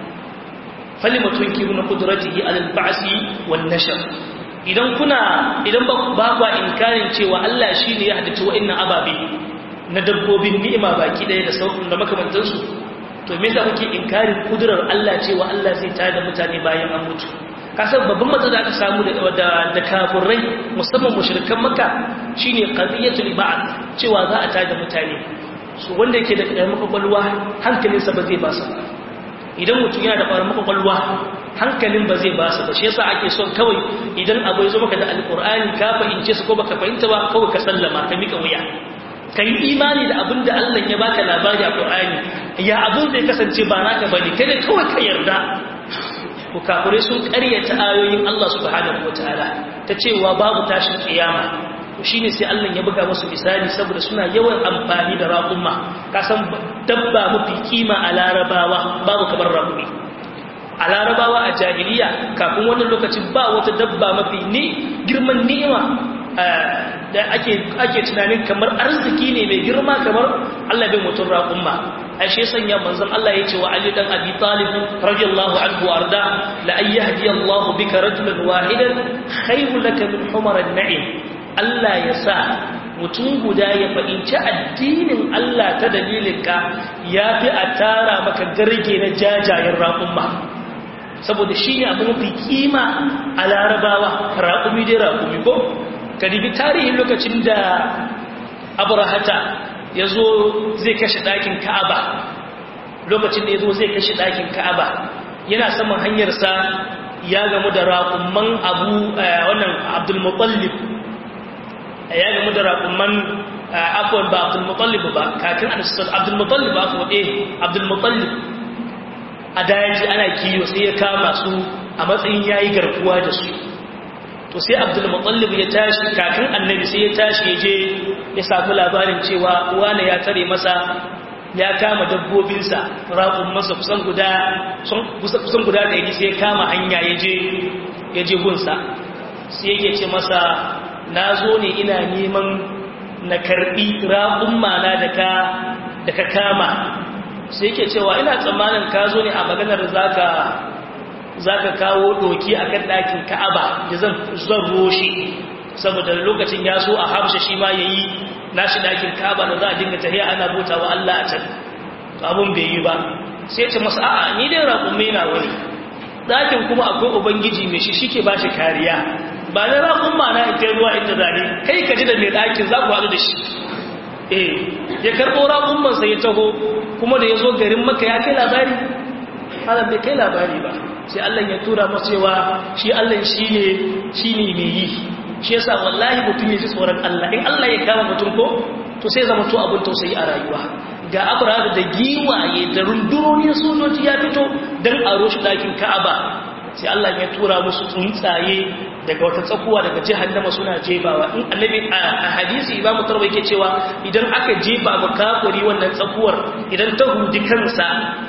falima tunkiruna qudratihi ala al-ba'si wan nashr idan kuna idan ba ba inkarin cewa Allah shine ya hadace wa'annan ababe na dabbobin ni'ima baki daya da sauƙin da makamantansu to me yasa kuke inkarin kudurar Allah cewa Allah zai tada mutane bayan an mutu kasar babban matsala da aka samu da da kafirai musamman mushrikan makka shine qadiyatul ba'd cewa za a tada mutane su wanda yake da ƙaramin kwakwalwa hankalinsa ba zai ba sa idan mutum yana da ƙaramin kwakwalwa hankalin ba zai ba sa ba shi yasa ake son kawai idan abu ya zo maka da alƙur'ani ka fahimce su ko baka fahimta ba kawai ka sallama ka mika wuya ka yi imani da abin da Allah ya baka labari a Qur'ani ya abin zai kasance ba naka bane kada kawai ka yarda ku kafirai sun ƙaryata ayoyin Allah subhanahu wataala ta cewa babu tashin kiyama shine sai Allah ya buga musu misali saboda suna yawan amfani da raƙuma ka san dabba mafi kima a larabawa babu kamar raƙumi a larabawa a jahiliya kafin wannan lokacin ba wata dabba mafi ni girman ni'ima da ake ake tunanin kamar arziki ne mai girma kamar Allah bai mutum raƙumma ai shi sanya manzon Allah yace wa Ali dan Abi Talib radiyallahu anhu arda la ay yahdi Allah bika rajulan wahidan khayru laka min humar an-na'im Allah ya sa mutum guda ya fahimci addinin Allah ta dalilinka yafi a tara maka garge na jajayen raƙumma saboda shi ne abin mafi kima a larabawa raƙumi dai raƙumi ko ka dibi tarihin lokacin da abrahata ya zo zai kashe ɗakin ka'aba lokacin da ya zo zai kashe ɗakin ka'aba yana saman hanyarsa ya gamu da raƙumman abu wannan abdulmutallib ya gamu da raƙumman afuwan ba abdulmutallib ba kakin abdulmutallib ba afuwa eh abdulmutallib a daji ana kiyo sai ya kama su a matsayin yayi garkuwa da su to sai abdul mutallib ya tashi kakan annabi sai ya tashi ya je ya samu labarin cewa wani ya tare masa ya kama dabbobinsa raƙun masa kusan guda kusan guda ɗari sai ya kama hanya ya je ya je gunsa sai yake ce masa na zo ne ina neman na karɓi raƙun mana da ka kama sai yake cewa ina tsammanin ka zo ne a maganar zaka zaka kawo doki akan ɗakin Ka'aba da zan zan roshi saboda lokacin ya so a Habsha shi ma yayi nashi ɗakin Ka'aba da za a dinga tahiya ana bota wa Allah a can to abun bai yi ba sai ce masa a'a ni dai raƙumme na wani ɗakin kuma akwai ubangiji mai shi shike ba shi kariya ba na raƙumma na ita ruwa inda zane kai ka ji da mai ɗakin za ku haɗu da shi eh ya karɓo raƙummansa ya taho kuma da ya zo garin maka ya kai labari halar bai kai labari ba sai Allah ya tura masu cewa shi Allah shi ne shi ne mai yi shi yasa wallahi mutum ya ji tsoron Allah in Allah ya kama mutum ko to sai zama to abin tausayi a rayuwa ga abraham da giwaye da rundunonin sojoji ya fito don a roshi ɗakin ka'aba sai Allah ya tura musu tsuntsaye daga wata tsakuwa daga jihannama suna jebawa in annabi a hadisi imamu tarwa yake cewa idan aka jeba ba kafiri wannan tsakuwar idan ta hudi kansa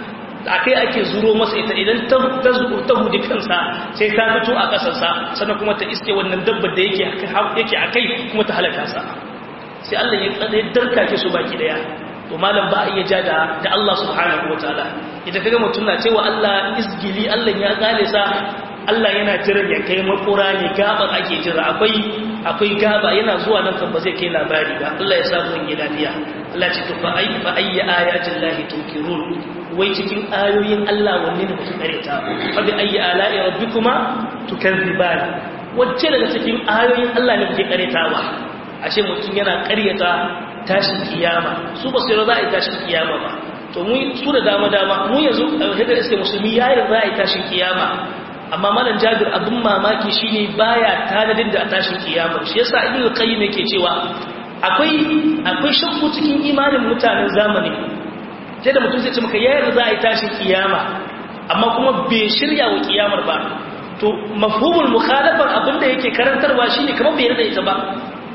akai ake zuro masa ita idan ta ta hudi kansa sai ta fito a kasarsa sannan kuma ta iske wannan dabbar da yake yake akai kuma ta halaka sa sai Allah ya tsada ya darkake su baki daya to malam ba a iya ja da da Allah subhanahu wataala idan kaga mutum na cewa Allah izgili Allah ya kale sa Allah yana jiran ya kai makura ne gaban ake jira akwai akwai gaba yana zuwa nan kan ba zai kai labari ba Allah ya samu yin lafiya Allah ce to fa ay fa ayya ayatin lahi tunkirun wai cikin ayoyin Allah wanne ne kuka kareta fa bi ayyi ala'i rabbikuma tukazziban wacce daga cikin ayoyin Allah ne kuke karetawa ashe mutum yana karyata tashin kiyama su ba sai za a yi tashin kiyama ba to mu su da dama dama mu yanzu hidda iske musulmi yayin za a yi tashin kiyama amma malam jabir abin mamaki shine baya tanadin da tashin kiyama shi yasa ibnu qayyim yake cewa akwai akwai shakku cikin imanin mutanen zamani sai da mutum zai ce maka yayin za a yi tashin kiyama amma kuma bai shirya wa kiyamar ba to mafhumul mukhalafar abinda yake karantarwa shine kamar bai yarda ita ba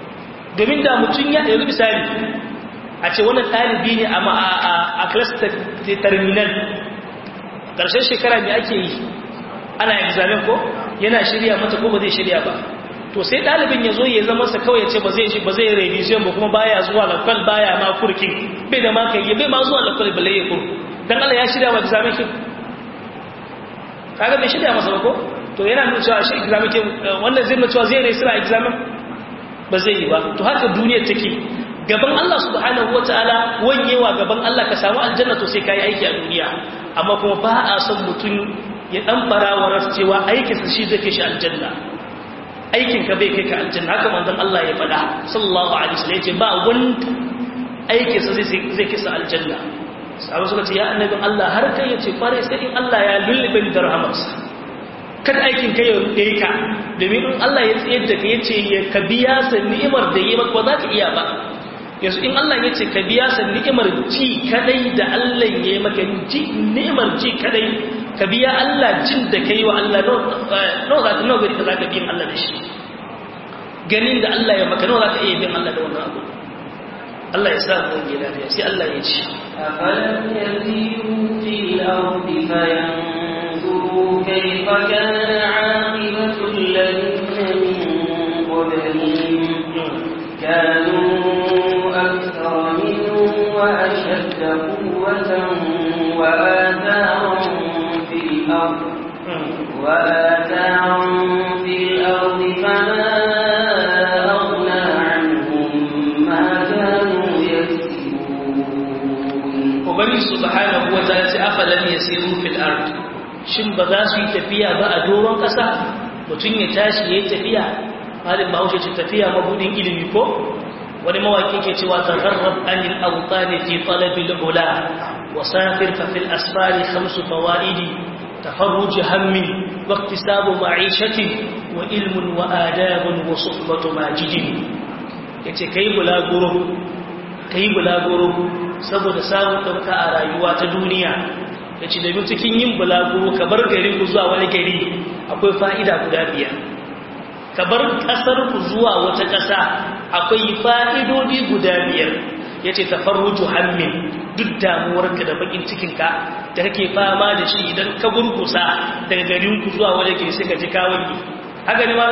domin da mutum ya yanzu misali a ce wannan ɗalibi ne a class terminal ƙarshen shekara ne ake yi ana examen ko yana shirya mata ko ba zai shirya ba to sai ɗalibin ya zo ya zama sa kawai ya ce ba zai shi ba zai revision ba kuma baya zuwa lakwal baya ma kurkin bai da maka yi bai ma zuwa lakwal balle ya kurku dan Allah ya shirya wa examen kin kaga bai shirya masa ba ko to yana nuna cewa shi examen kin wannan zai nuna cewa zai rai sira examen ba zai yi ba to haka duniyar take gaban Allah subhanahu wataala wanyewa gaban Allah ka samu aljanna to sai kai aiki a duniya amma kuma ba a son mutum ya dan barawarar cewa aikinsa shi zai kai shi aljanna aikin ka bai kai ka aljanna haka manzon Allah ya faɗa sallallahu alaihi wasallam yace ba wanda aikinsa zai zai kai sa aljanna sahabu suka ce ya annabin Allah har kai yace kware sai in Allah ya lullube da rahamarsa kada aikin ka ya rude ka domin in Allah ya tsayar da ka yace ya ka biya sa ni'imar da yi maka ba za ka iya ba yanzu in Allah ya ce ka biya sa ni'imar ji kadai da Allah ya yi maka ji ni'imar ji kadai ka biya Allah jin da kai wa Allah nawa za ka nawa gari ka za ka biyan Allah da shi ganin da Allah ya maka nawa za ka iya biyan Allah da wannan abu Allah ya sa mu wani lafiya sai Allah ya ce أفلم يسيروا في الأرض فينظروا كيف كان عاقبة الذين من قبلهم كانوا أكثر منهم وأشد قوة وآثارا في الأرض فما أغنى عنهم ما كانوا يكسبون Ubangiji subhanahu wa ta'ala sai afalan yasiru fil ard shin ba za su yi tafiya ba a doron ƙasa mutum ya tashi yayi tafiya malin bahaushe ce tafiya mabudin ilimi ko wani mawaki ke cewa tagharrab anil awtani fi talabil ula wa safir fa fil asfari khamsu fawaidi tafarruj hammi wa iktisabu ma'ishati wa ilmun wa adabun wa suhbatu majidin yace kai bulaguro kai bulaguro saboda samun ɗauka a rayuwa ta duniya da ci da cikin yin bulaguro ka bar garin ku zuwa wani gari akwai fa'ida guda biyar ka bar ƙasar ku zuwa wata ƙasa akwai fa'idodi guda biyar ya ce tafarruju hammin duk damuwarka da bakin cikinka da kake fama da shi idan ka gurgusa daga garin ku zuwa wani gari sai ka ji kawai haka ne ma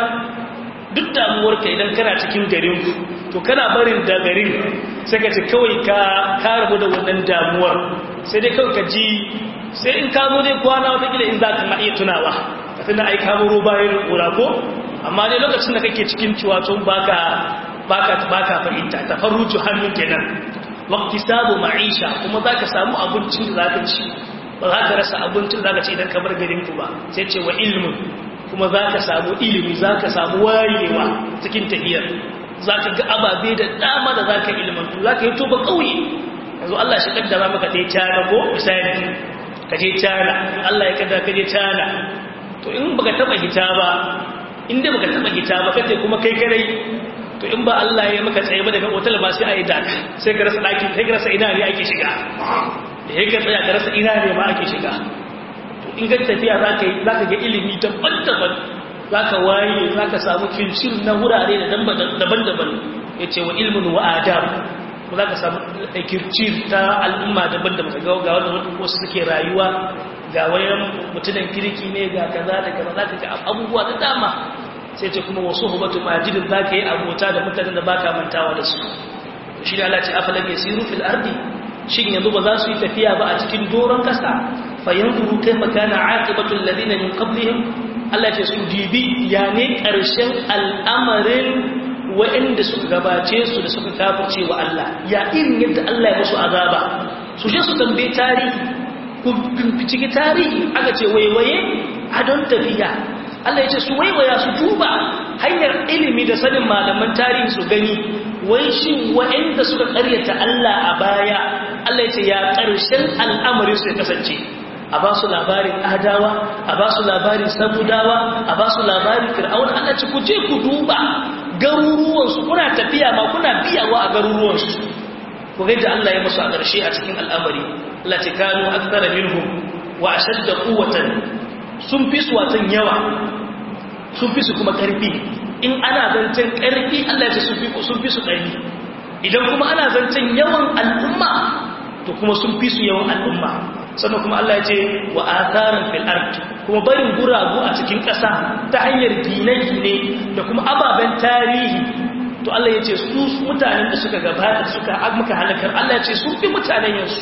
duk damuwarka idan kana cikin garin ku to kana barin da garin sai ka ce kawai ka rabu da wannan damuwar sai dai kawai ka ji sai in kamo dai kwana watakila in za ka ma iya tunawa ka tuna ai kamo ruwa bayan kura ko amma dai lokacin da kake cikin ciwaton baka baka baka fahimta ta farruju hannun kenan waqti sabu ma'isha kuma zaka samu abincin da zaka ci ba za ka rasa abincin da zaka ci idan ka bar garin ku ba sai ce wa ilmun kuma zaka samu ilimi zaka samu wayewa cikin tafiyar za ka ga ababe da dama da za ka ilmantu za ka yi toba ƙauye yanzu Allah shi kaddara maka ɗaya cana ko misali ka je cana Allah ya kaddara ka je cana to in baka taba hita ba in dai baka taba hita ba kace kuma kai kadai to in ba Allah ya maka tsaye ba daga otal ba sai a yi daka sai ka rasa ɗaki sai ka rasa ina ne ake shiga da ka tsaya ka rasa ina ne ma ake shiga to in ga tafiya za ka yi za ka ga ilimi daban-daban za ka waye za ka samu filcir na wurare daban-daban ya ce wa ilmin wa adam za ka samu kircir ta al'umma daban-daban ga ga wanda wasu suke rayuwa ga wayan mutunan kirki ne ga kaza da kaza za ka ga abubuwa da dama sai ce kuma wasu hubatu majidin za ka yi abota da mutanen da ba ka mantawa da su shi da Allah ce afalam yasiru fil ardi shin yanzu ba za su yi tafiya ba a cikin doron kasa fa yanzuru kayfa kana aqibatul ladina min qablihim Allah ce su dibi ya ne ƙarshen al'amarin waɗanda suka gabace su da suka kafirce wa Allah ya irin yadda Allah ya musu azaba su je su tambaye tarihi ku bincike tarihi aka ce waiwaye a don tafiya Allah ya ce su waiwaya su duba hanyar ilimi da sanin malaman tarihi su gani wai shin waɗanda suka ƙaryata Allah a baya Allah ya ce ya ƙarshen al'amarin su ya kasance a ba su labarin adawa a ba su labarin sabudawa a ba su labarin fir'aun Allah ce ku je ku duba garuruwansu kuna tafiya ma kuna biyawa a garuruwansu ku ga da Allah ya musu a ƙarshe a cikin al'amari Allah ce kanu akthara minhum wa ashadda quwwatan sun fi su watan yawa sun fi su kuma ƙarfi in ana zancen ƙarfi Allah ya ce sun fi sun fi su ƙarfi idan kuma ana zancen yawan al'umma to kuma sun fi su yawan al'umma sannan kuma Allah ya ce wa atharan fil ard kuma barin guragu a cikin ƙasa ta hanyar gine-gine da kuma ababen tarihi to Allah ya ce su mutanen da suka gabata suka muka halakar Allah ya ce sun fi mutanen yanzu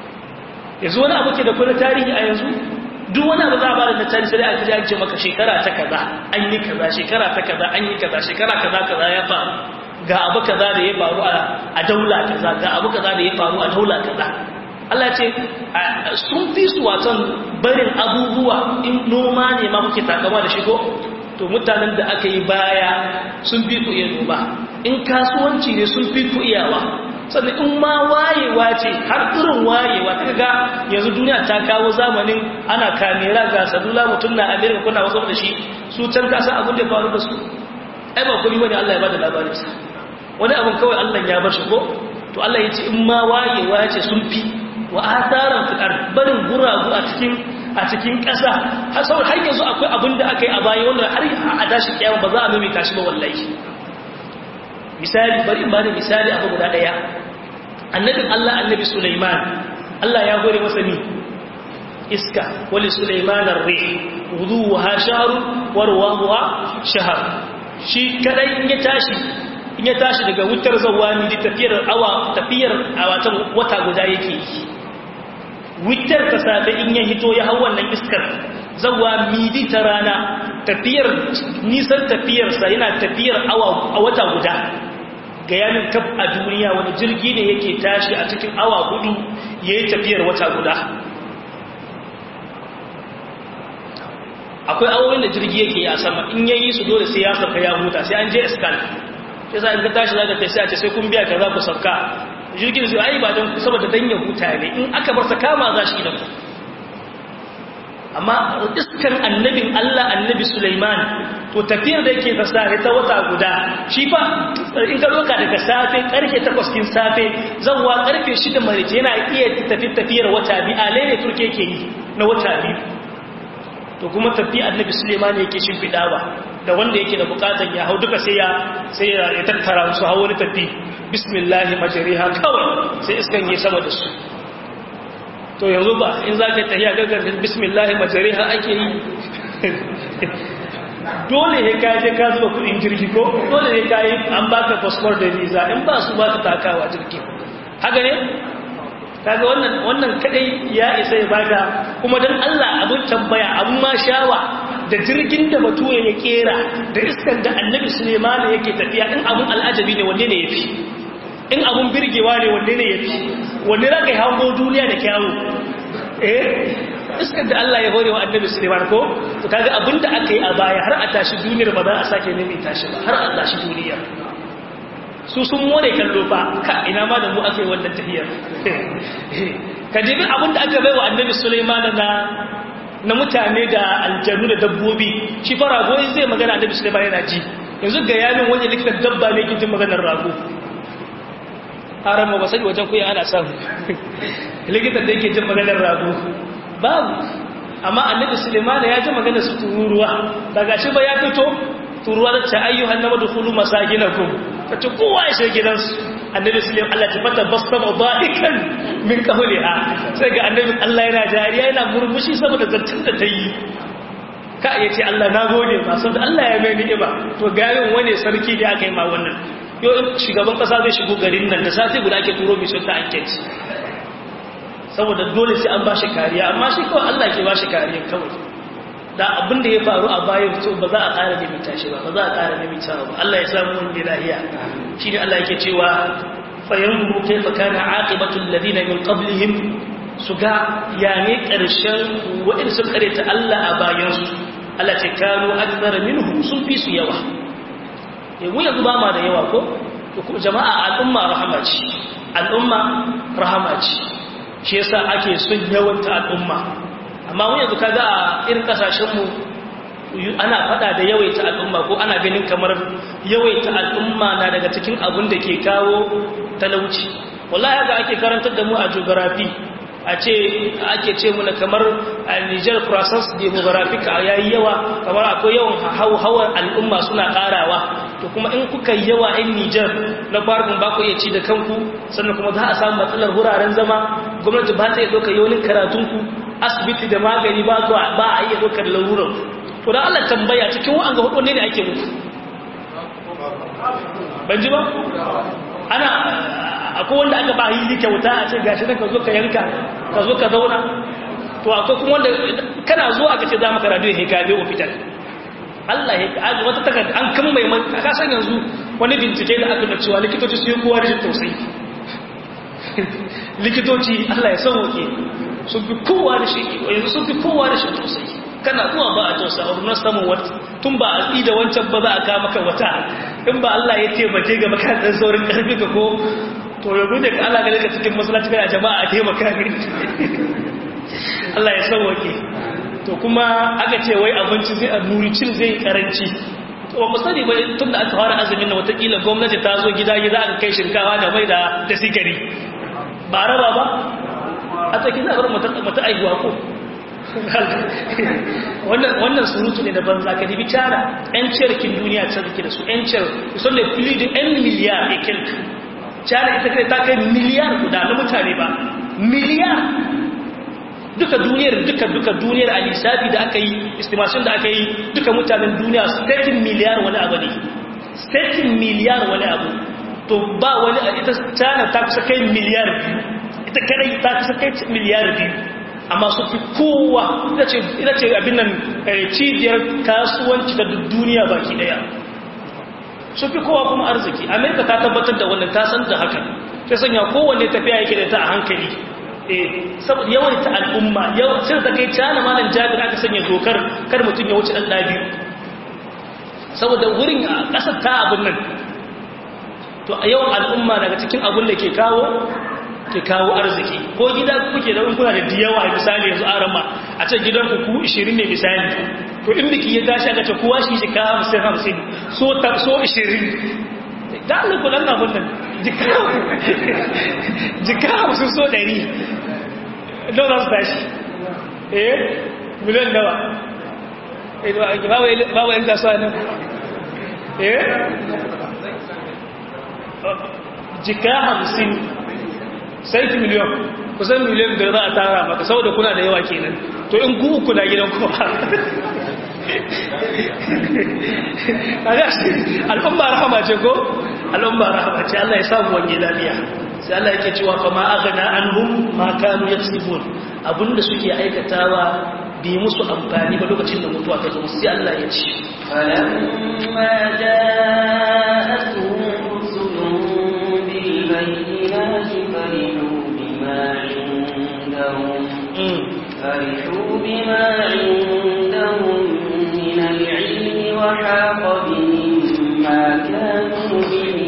yanzu wani abu ke da kuma tarihi a yanzu duk wani abu za a bada na tarihi sai a kaji ce maka shekara ta kaza an yi kaza shekara ta kaza an yi kaza shekara kaza kaza ya faru ga abu kaza da ya faru a daula kaza ga abu kaza da ya faru a daula kaza Allah ce sun fi su watan barin abubuwa in noma ne ma kuke takama da shigo to mutanen da aka yi baya sun fi ku iya noma in kasuwanci ne sun fi ku iyawa sannan in ma wayewa ce har irin wayewa ta ga yanzu duniya ta kawo zamanin ana kamera ga salula mutum na amerika kuna wasu da shi su can kasa abin da ya faru da su ai ba kuma wani allah ya ba da labarinsa wani abin kawai allah ya bar shi ko to allah ya ce in ma wayewa ce sun fi wa asaran fil ard barin guragu a cikin a cikin ƙasa har saboda har yanzu akwai abin da aka yi a baya wanda har a tashi kiyama ba za a mimika shi ba wallahi misali bari in bada misali abu guda daya annabin Allah annabi Sulaiman Allah ya gore masa ni iska wali Sulaiman ar-rih wuduha shahr wa ruwaha shahr shi kadai in ya tashi in ya tashi daga wutar zawani da tafiyar awa tafiyar awatan wata guda yake wutar ta safe in ya hito ya hau wannan iskar zawa midi ta rana tafiyar nisan tafiyarsa yana tafiyar awa a wata guda ga yanin kaf a duniya wani jirgi ne yake tashi a cikin awa hudu ya yi tafiyar wata guda akwai awowin da jirgi yake yi a sama in yayi su dole sai ya sauka ya huta sai an je iskal sai sa in ka tashi zaka kai sai a ce sai kun biya ka za ku sauka jirgin zai ai ba don saboda dan ya huta ne in aka bar sa kama za shi da ku amma iskan annabin Allah annabi Sulaiman to tafiyar da yake fasare ta wata guda shi fa in ka doka daga safe karfe 8 kin safe zawwa karfe 6 marice yana iya tafi tafiyar wata bi alai ne turke yake yi na wata biyu to kuma tafi annabi Sulaiman yake shimfidawa da wanda yake da bukatan ya hau duka sai ya sai ya tattara su hawo wani tafi bismillah majriha kawai sai iskan yi sama da su to yanzu ba in za ka tafiya gaggar bismillah majariha ake yi dole ne ka je ka zuba kudin jirgi ko dole ne ka yi an baka fasfor da visa in ba su ba ka takawa jirgi haka ne kaga wannan wannan kadai ya isa ya baka kuma dan Allah abun tambaya abun ma shawa da jirgin da bature ya kera da iskan da annabi Suleiman yake tafiya in abun al'ajabi ne wanne ne yafi in abun birgewa ne wanne ne yafi wanne za ka yi hango duniya da kyawu eh iskar da Allah ya hore wa annabi Suleiman ko to kaga abin da aka yi a baya har a tashi duniyar ba za a sake nemi tashi ba har a tashi duniya su sun more kallo fa ka ina ma da mu aka yi wannan tahiyar ka jibi abin da aka bai wa annabi Suleiman na na mutane da aljanu da dabbobi shi fa rago zai magana annabi Suleiman yana ji yanzu ga yamin wani likitan dabba ne ke jin maganar rago haram ba sani wajen kuya ana samu likitan da yake jin maganar rago babu amma annabi suleiman ya ji maganar su tururuwa daga shi ba ya fito tururuwa da ta ayyuhan na madkhulu masakinakum kace kowa ya shiga gidansu annabi suleiman Allah ta fata basama da'ikan min qawliha sai ga annabi Allah yana jariya yana murmushi saboda zancin da ta yi ka yace Allah na gode ba saboda Allah ya mai ni'ima to garin wani sarki da aka yi ma wannan yau shugaban kasa zai shigo garin nan da sati guda ake turo mission ta anket saboda dole sai an bashi kariya amma shi kawai Allah ke bashi kariya kawai da abin da ya faru a bayan to ba za a ƙara limita shi ba ba za a ƙara limita ba Allah ya samu wani lahiya shi ne Allah yake cewa fayanzuru kayfa kana aqibatu alladhina min qablihim su ga ya ne ƙarshen waɗanda sun kare ta Allah a bayansu Allah ce kanu akthara minhum sun fi su yawa mu yanzu ba ma da yawa ko jama'a al'umma rahama ce al'umma rahama ce shi yasa ake son yawanta al'umma amma mu yanzu kaga a irin kasashenmu ana fada da yawaita al'umma ko ana ganin kamar yawaita al'umma na daga cikin abin da ke kawo talauci wallahi haka ake karantar da mu a geography a ce ake ce muna kamar a Niger process demographic yayi yawa kamar akwai yawan hauhawar al'umma suna karawa to kuma in kuka yawa in Niger na farkon ba ku iya ci da kanku sannan kuma za a samu matsalar wuraren zama gwamnati ba ta iya ɗaukar yawon karatunku asibiti da magani ba ba a iya ɗaukar larurar to da Allah tambaya cikin wa'anga hudu ne da ake muku ban ji ba ana akwai wanda aka ba hili kyauta a ce gashi nan ka zo ka yanka ka zo ka zauna to akwai kuma wanda kana zuwa aka ce za maka radio ya ka je hospital Allah ya kaji wata takarda an kan mai ka san yanzu wani bincike da aka da cewa likitoci su yi kowa rashin tausayi likitoci Allah ya sauke sun fi kowa da shi yanzu sun fi kowa da shi tausayi kana zuwa ba a tausa a na samun wata tun ba a tsi da wancan ba za a kama maka wata in ba Allah ya taimake ga makarantar saurin karfi ka ko to yanzu da Allah ga daga cikin masallaci kana jama'a a taimaka ne Allah ya sauke to kuma aka ce wai abinci zai a nuri cin zai karanci to ba sani ba tun da aka fara azumin na watakila gwamnati ta zo gida gida aka kai shinkawa da mai da da sikari ba raba ba a tsaki za a bar mata aihuwa ko wannan surutu ne da banza ka dibi tara yan ciyarkin duniya ta zuke da su yan ciyar kusan da fili da yan miliyar ya kilka tara ita kai ta kai miliyar guda na mutane ba miliyar duka duniyar duka duka duniyar a lissafi da aka yi estimation da aka yi duka mutanen duniya 13 miliyar wani abu ne 13 miliyar wani abu to ba wani ita tana ta kusa kai miliyar biyu ita kadai ta kusa kai miliyar biyu amma su fi kowa ita ce abin nan cibiyar kasuwanci da duniya baki daya su fi kowa kuma arziki amerika ta tabbatar da wannan ta san da haka sai sanya kowanne tafiya yake da ta a hankali saboda yawan ta al'umma sai ta kai cana malam jabir aka sanya dokar kar mutum ya wuce ɗan ɗabi'u saboda wurin a ƙasar ta abin nan to a yawan al'umma daga cikin abin da ke kawo ke kawo arziki ko gida kuke da kuna da diyawa misali yanzu arama a ce gidan ku 20 ne misali to in biki ya tashi aka ce kowa shi jika 50 50 so ta so 20 da Allah ku dan abin nan jika jika 50 so 100 don za su tashi eh miliyan dawa eh ba wa yan kasuwa nan eh jika 50 sai ki miliyan kusan miliyan da za a tara maka saboda kuna da yawa kenan to in ku uku na gidan kowa al'umma rahama ce ko al'umma rahama ce Allah ya samu wani lafiya sai Allah yake cewa fa ma aghna anhum ma kanu yaksibun abinda suke aikatawa bi musu amfani ba lokacin da mutuwa ta zo sai Allah ya ce falamma ja'atuhum rusulun bil bayyinati فرحوا بما عندهم فرحوا بما عندهم من العلم وحاق بهم ما كانوا به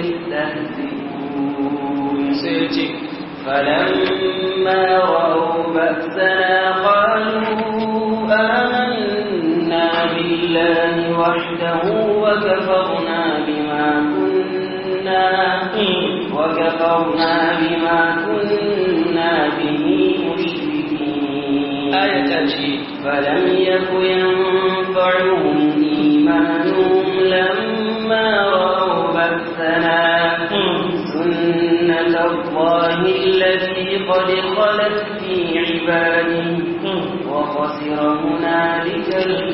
يستهزئون فلما رأوا بأسنا قالوا آمنا بالله وحده وكفرنا بما كنا وكفرنا بما كنا به مشركين آية تأتي فلم يك ينفعهم إيمانهم لما رأوا بأسنا سنة الله التي قد خلت في عباده وخسر هنالك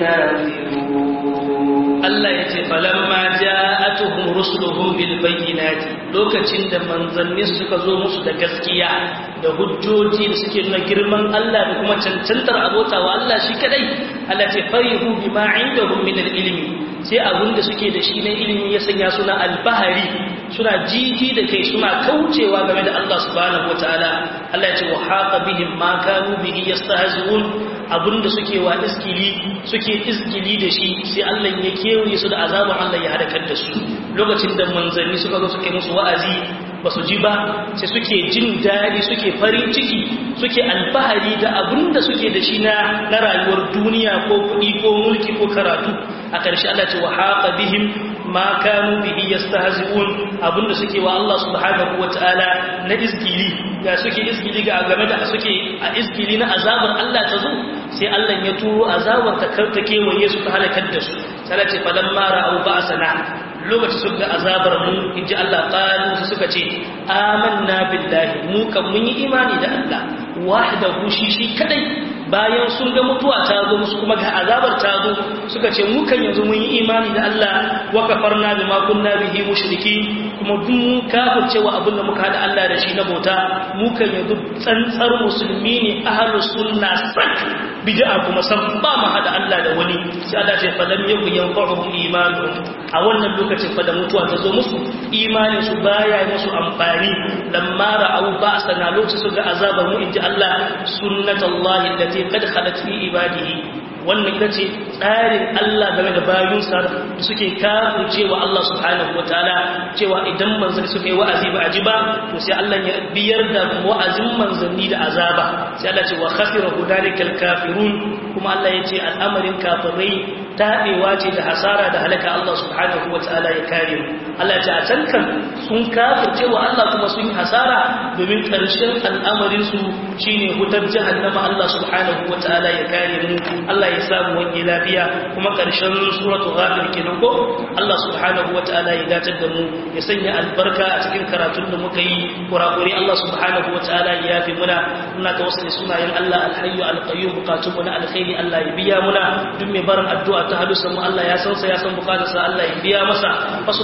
الكافرون Allah ya ce falamma ja'atuhum rusuluhum bil bayyinati lokacin da manzanni suka zo musu da gaskiya da hujjoji da suke nuna girman Allah da kuma cancantar abota wa Allah shi kadai Allah ce farihu bima indahum min al ilmi sai abun da suke da shi na ilimi ya sanya suna albahari suna jiji da kai suna kaucewa game da Allah subhanahu wataala Allah ya ce wa haqa bihim ma kanu bihi yastahzi'un abinda suke wa iskili suke iskili da shi sai Allah ya kewaye su da azaban Allah ya halakar da su lokacin da manzanni suka zo suka yi musu wa'azi ba su ji ba sai suke jin daɗi suke farin ciki suke alfahari da abinda suke da shi na na rayuwar duniya ko kuɗi ko mulki ko karatu a ƙarshe Allah ce wa haqa bihim ma kanu bihi yastahzi'un abinda suke wa Allah subhanahu wataala na izgili ga suke izgili ga game da suke a izgili na azabar Allah ta zo sai Allah ya turo azabar ta karta kewaye su ta halakar da su sai ce falamma ra'u ba'sana lokacin suka azabar mu inji Allah qalu suka ce amanna billahi mu kan mun yi imani da Allah wahdahu shi shi kadai bayan sun ga mutuwa ta zo musu kuma ga azabar ta zo suka ce mu kan yanzu mun yi imani da Allah wa kafarna bima kunna bihi mushriki kuma duk mun kafirce wa abin da muka hada Allah da shi na bauta mu kan yanzu tsantsar musulmi ne ahlus sunna sak bid'a kuma san ba mu hada Allah da wani sai Allah ce fa lam yakun yanfa'uhum imanuhum a wannan lokacin fa da mutuwa ta zo musu imanin su baya musu amfani lamma ra'au ba'sana lokacin su ga azabar mu inji Allah sunnatullahi allati qad khalat fi ibadihi wannan ita ce tsarin Allah game da bayunsa da suke kafin cewa Allah subhanahu wa ta'ala cewa idan manzanni suka yi wa'azi ba a ji ba to sai Allah ya biyar da wa'azin manzanni da azaba sai Allah ce wa khasira hudalikal kafirun kuma Allah ya ce al'amarin kafirai taɓewa ce da hasara da halaka Allah subhanahu wa ta'ala ya kare mu Allah ya ce a can kan sun kafirce wa Allah kuma sun yi hasara domin ƙarshen al'amarin su shine hutar jahannama Allah subhanahu wa ta'ala ya kare mu Allah ya samu wani lafiya kuma ƙarshen suratul ghafir kenan ko Allah subhanahu wa ta'ala ya dace da mu ya sanya albarka a cikin karatun da muka yi kurakure Allah subhanahu wa ta'ala ya yafi muna muna tawassuli sunayen Allah alhayyu alqayyum bukatun mu na alkhairi Allah ya biya muna duk mai barin addu'a ta halusan mu Allah ya san sa ya san bukatarsa Allah ya biya masa fa subhanaka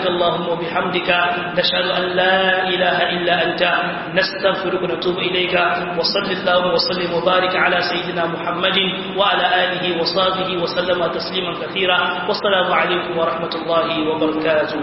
allahumma bihamdika nashhadu an la ilaha illa anta nastaghfiruka wa natubu ilayka wa sallallahu wa sallim wa barik ala sayyidina muhammadin wa ala alihi wa sahbihi wa sallama tasliman kathira wassalamu alaikum wa rahmatullahi wa barakatuh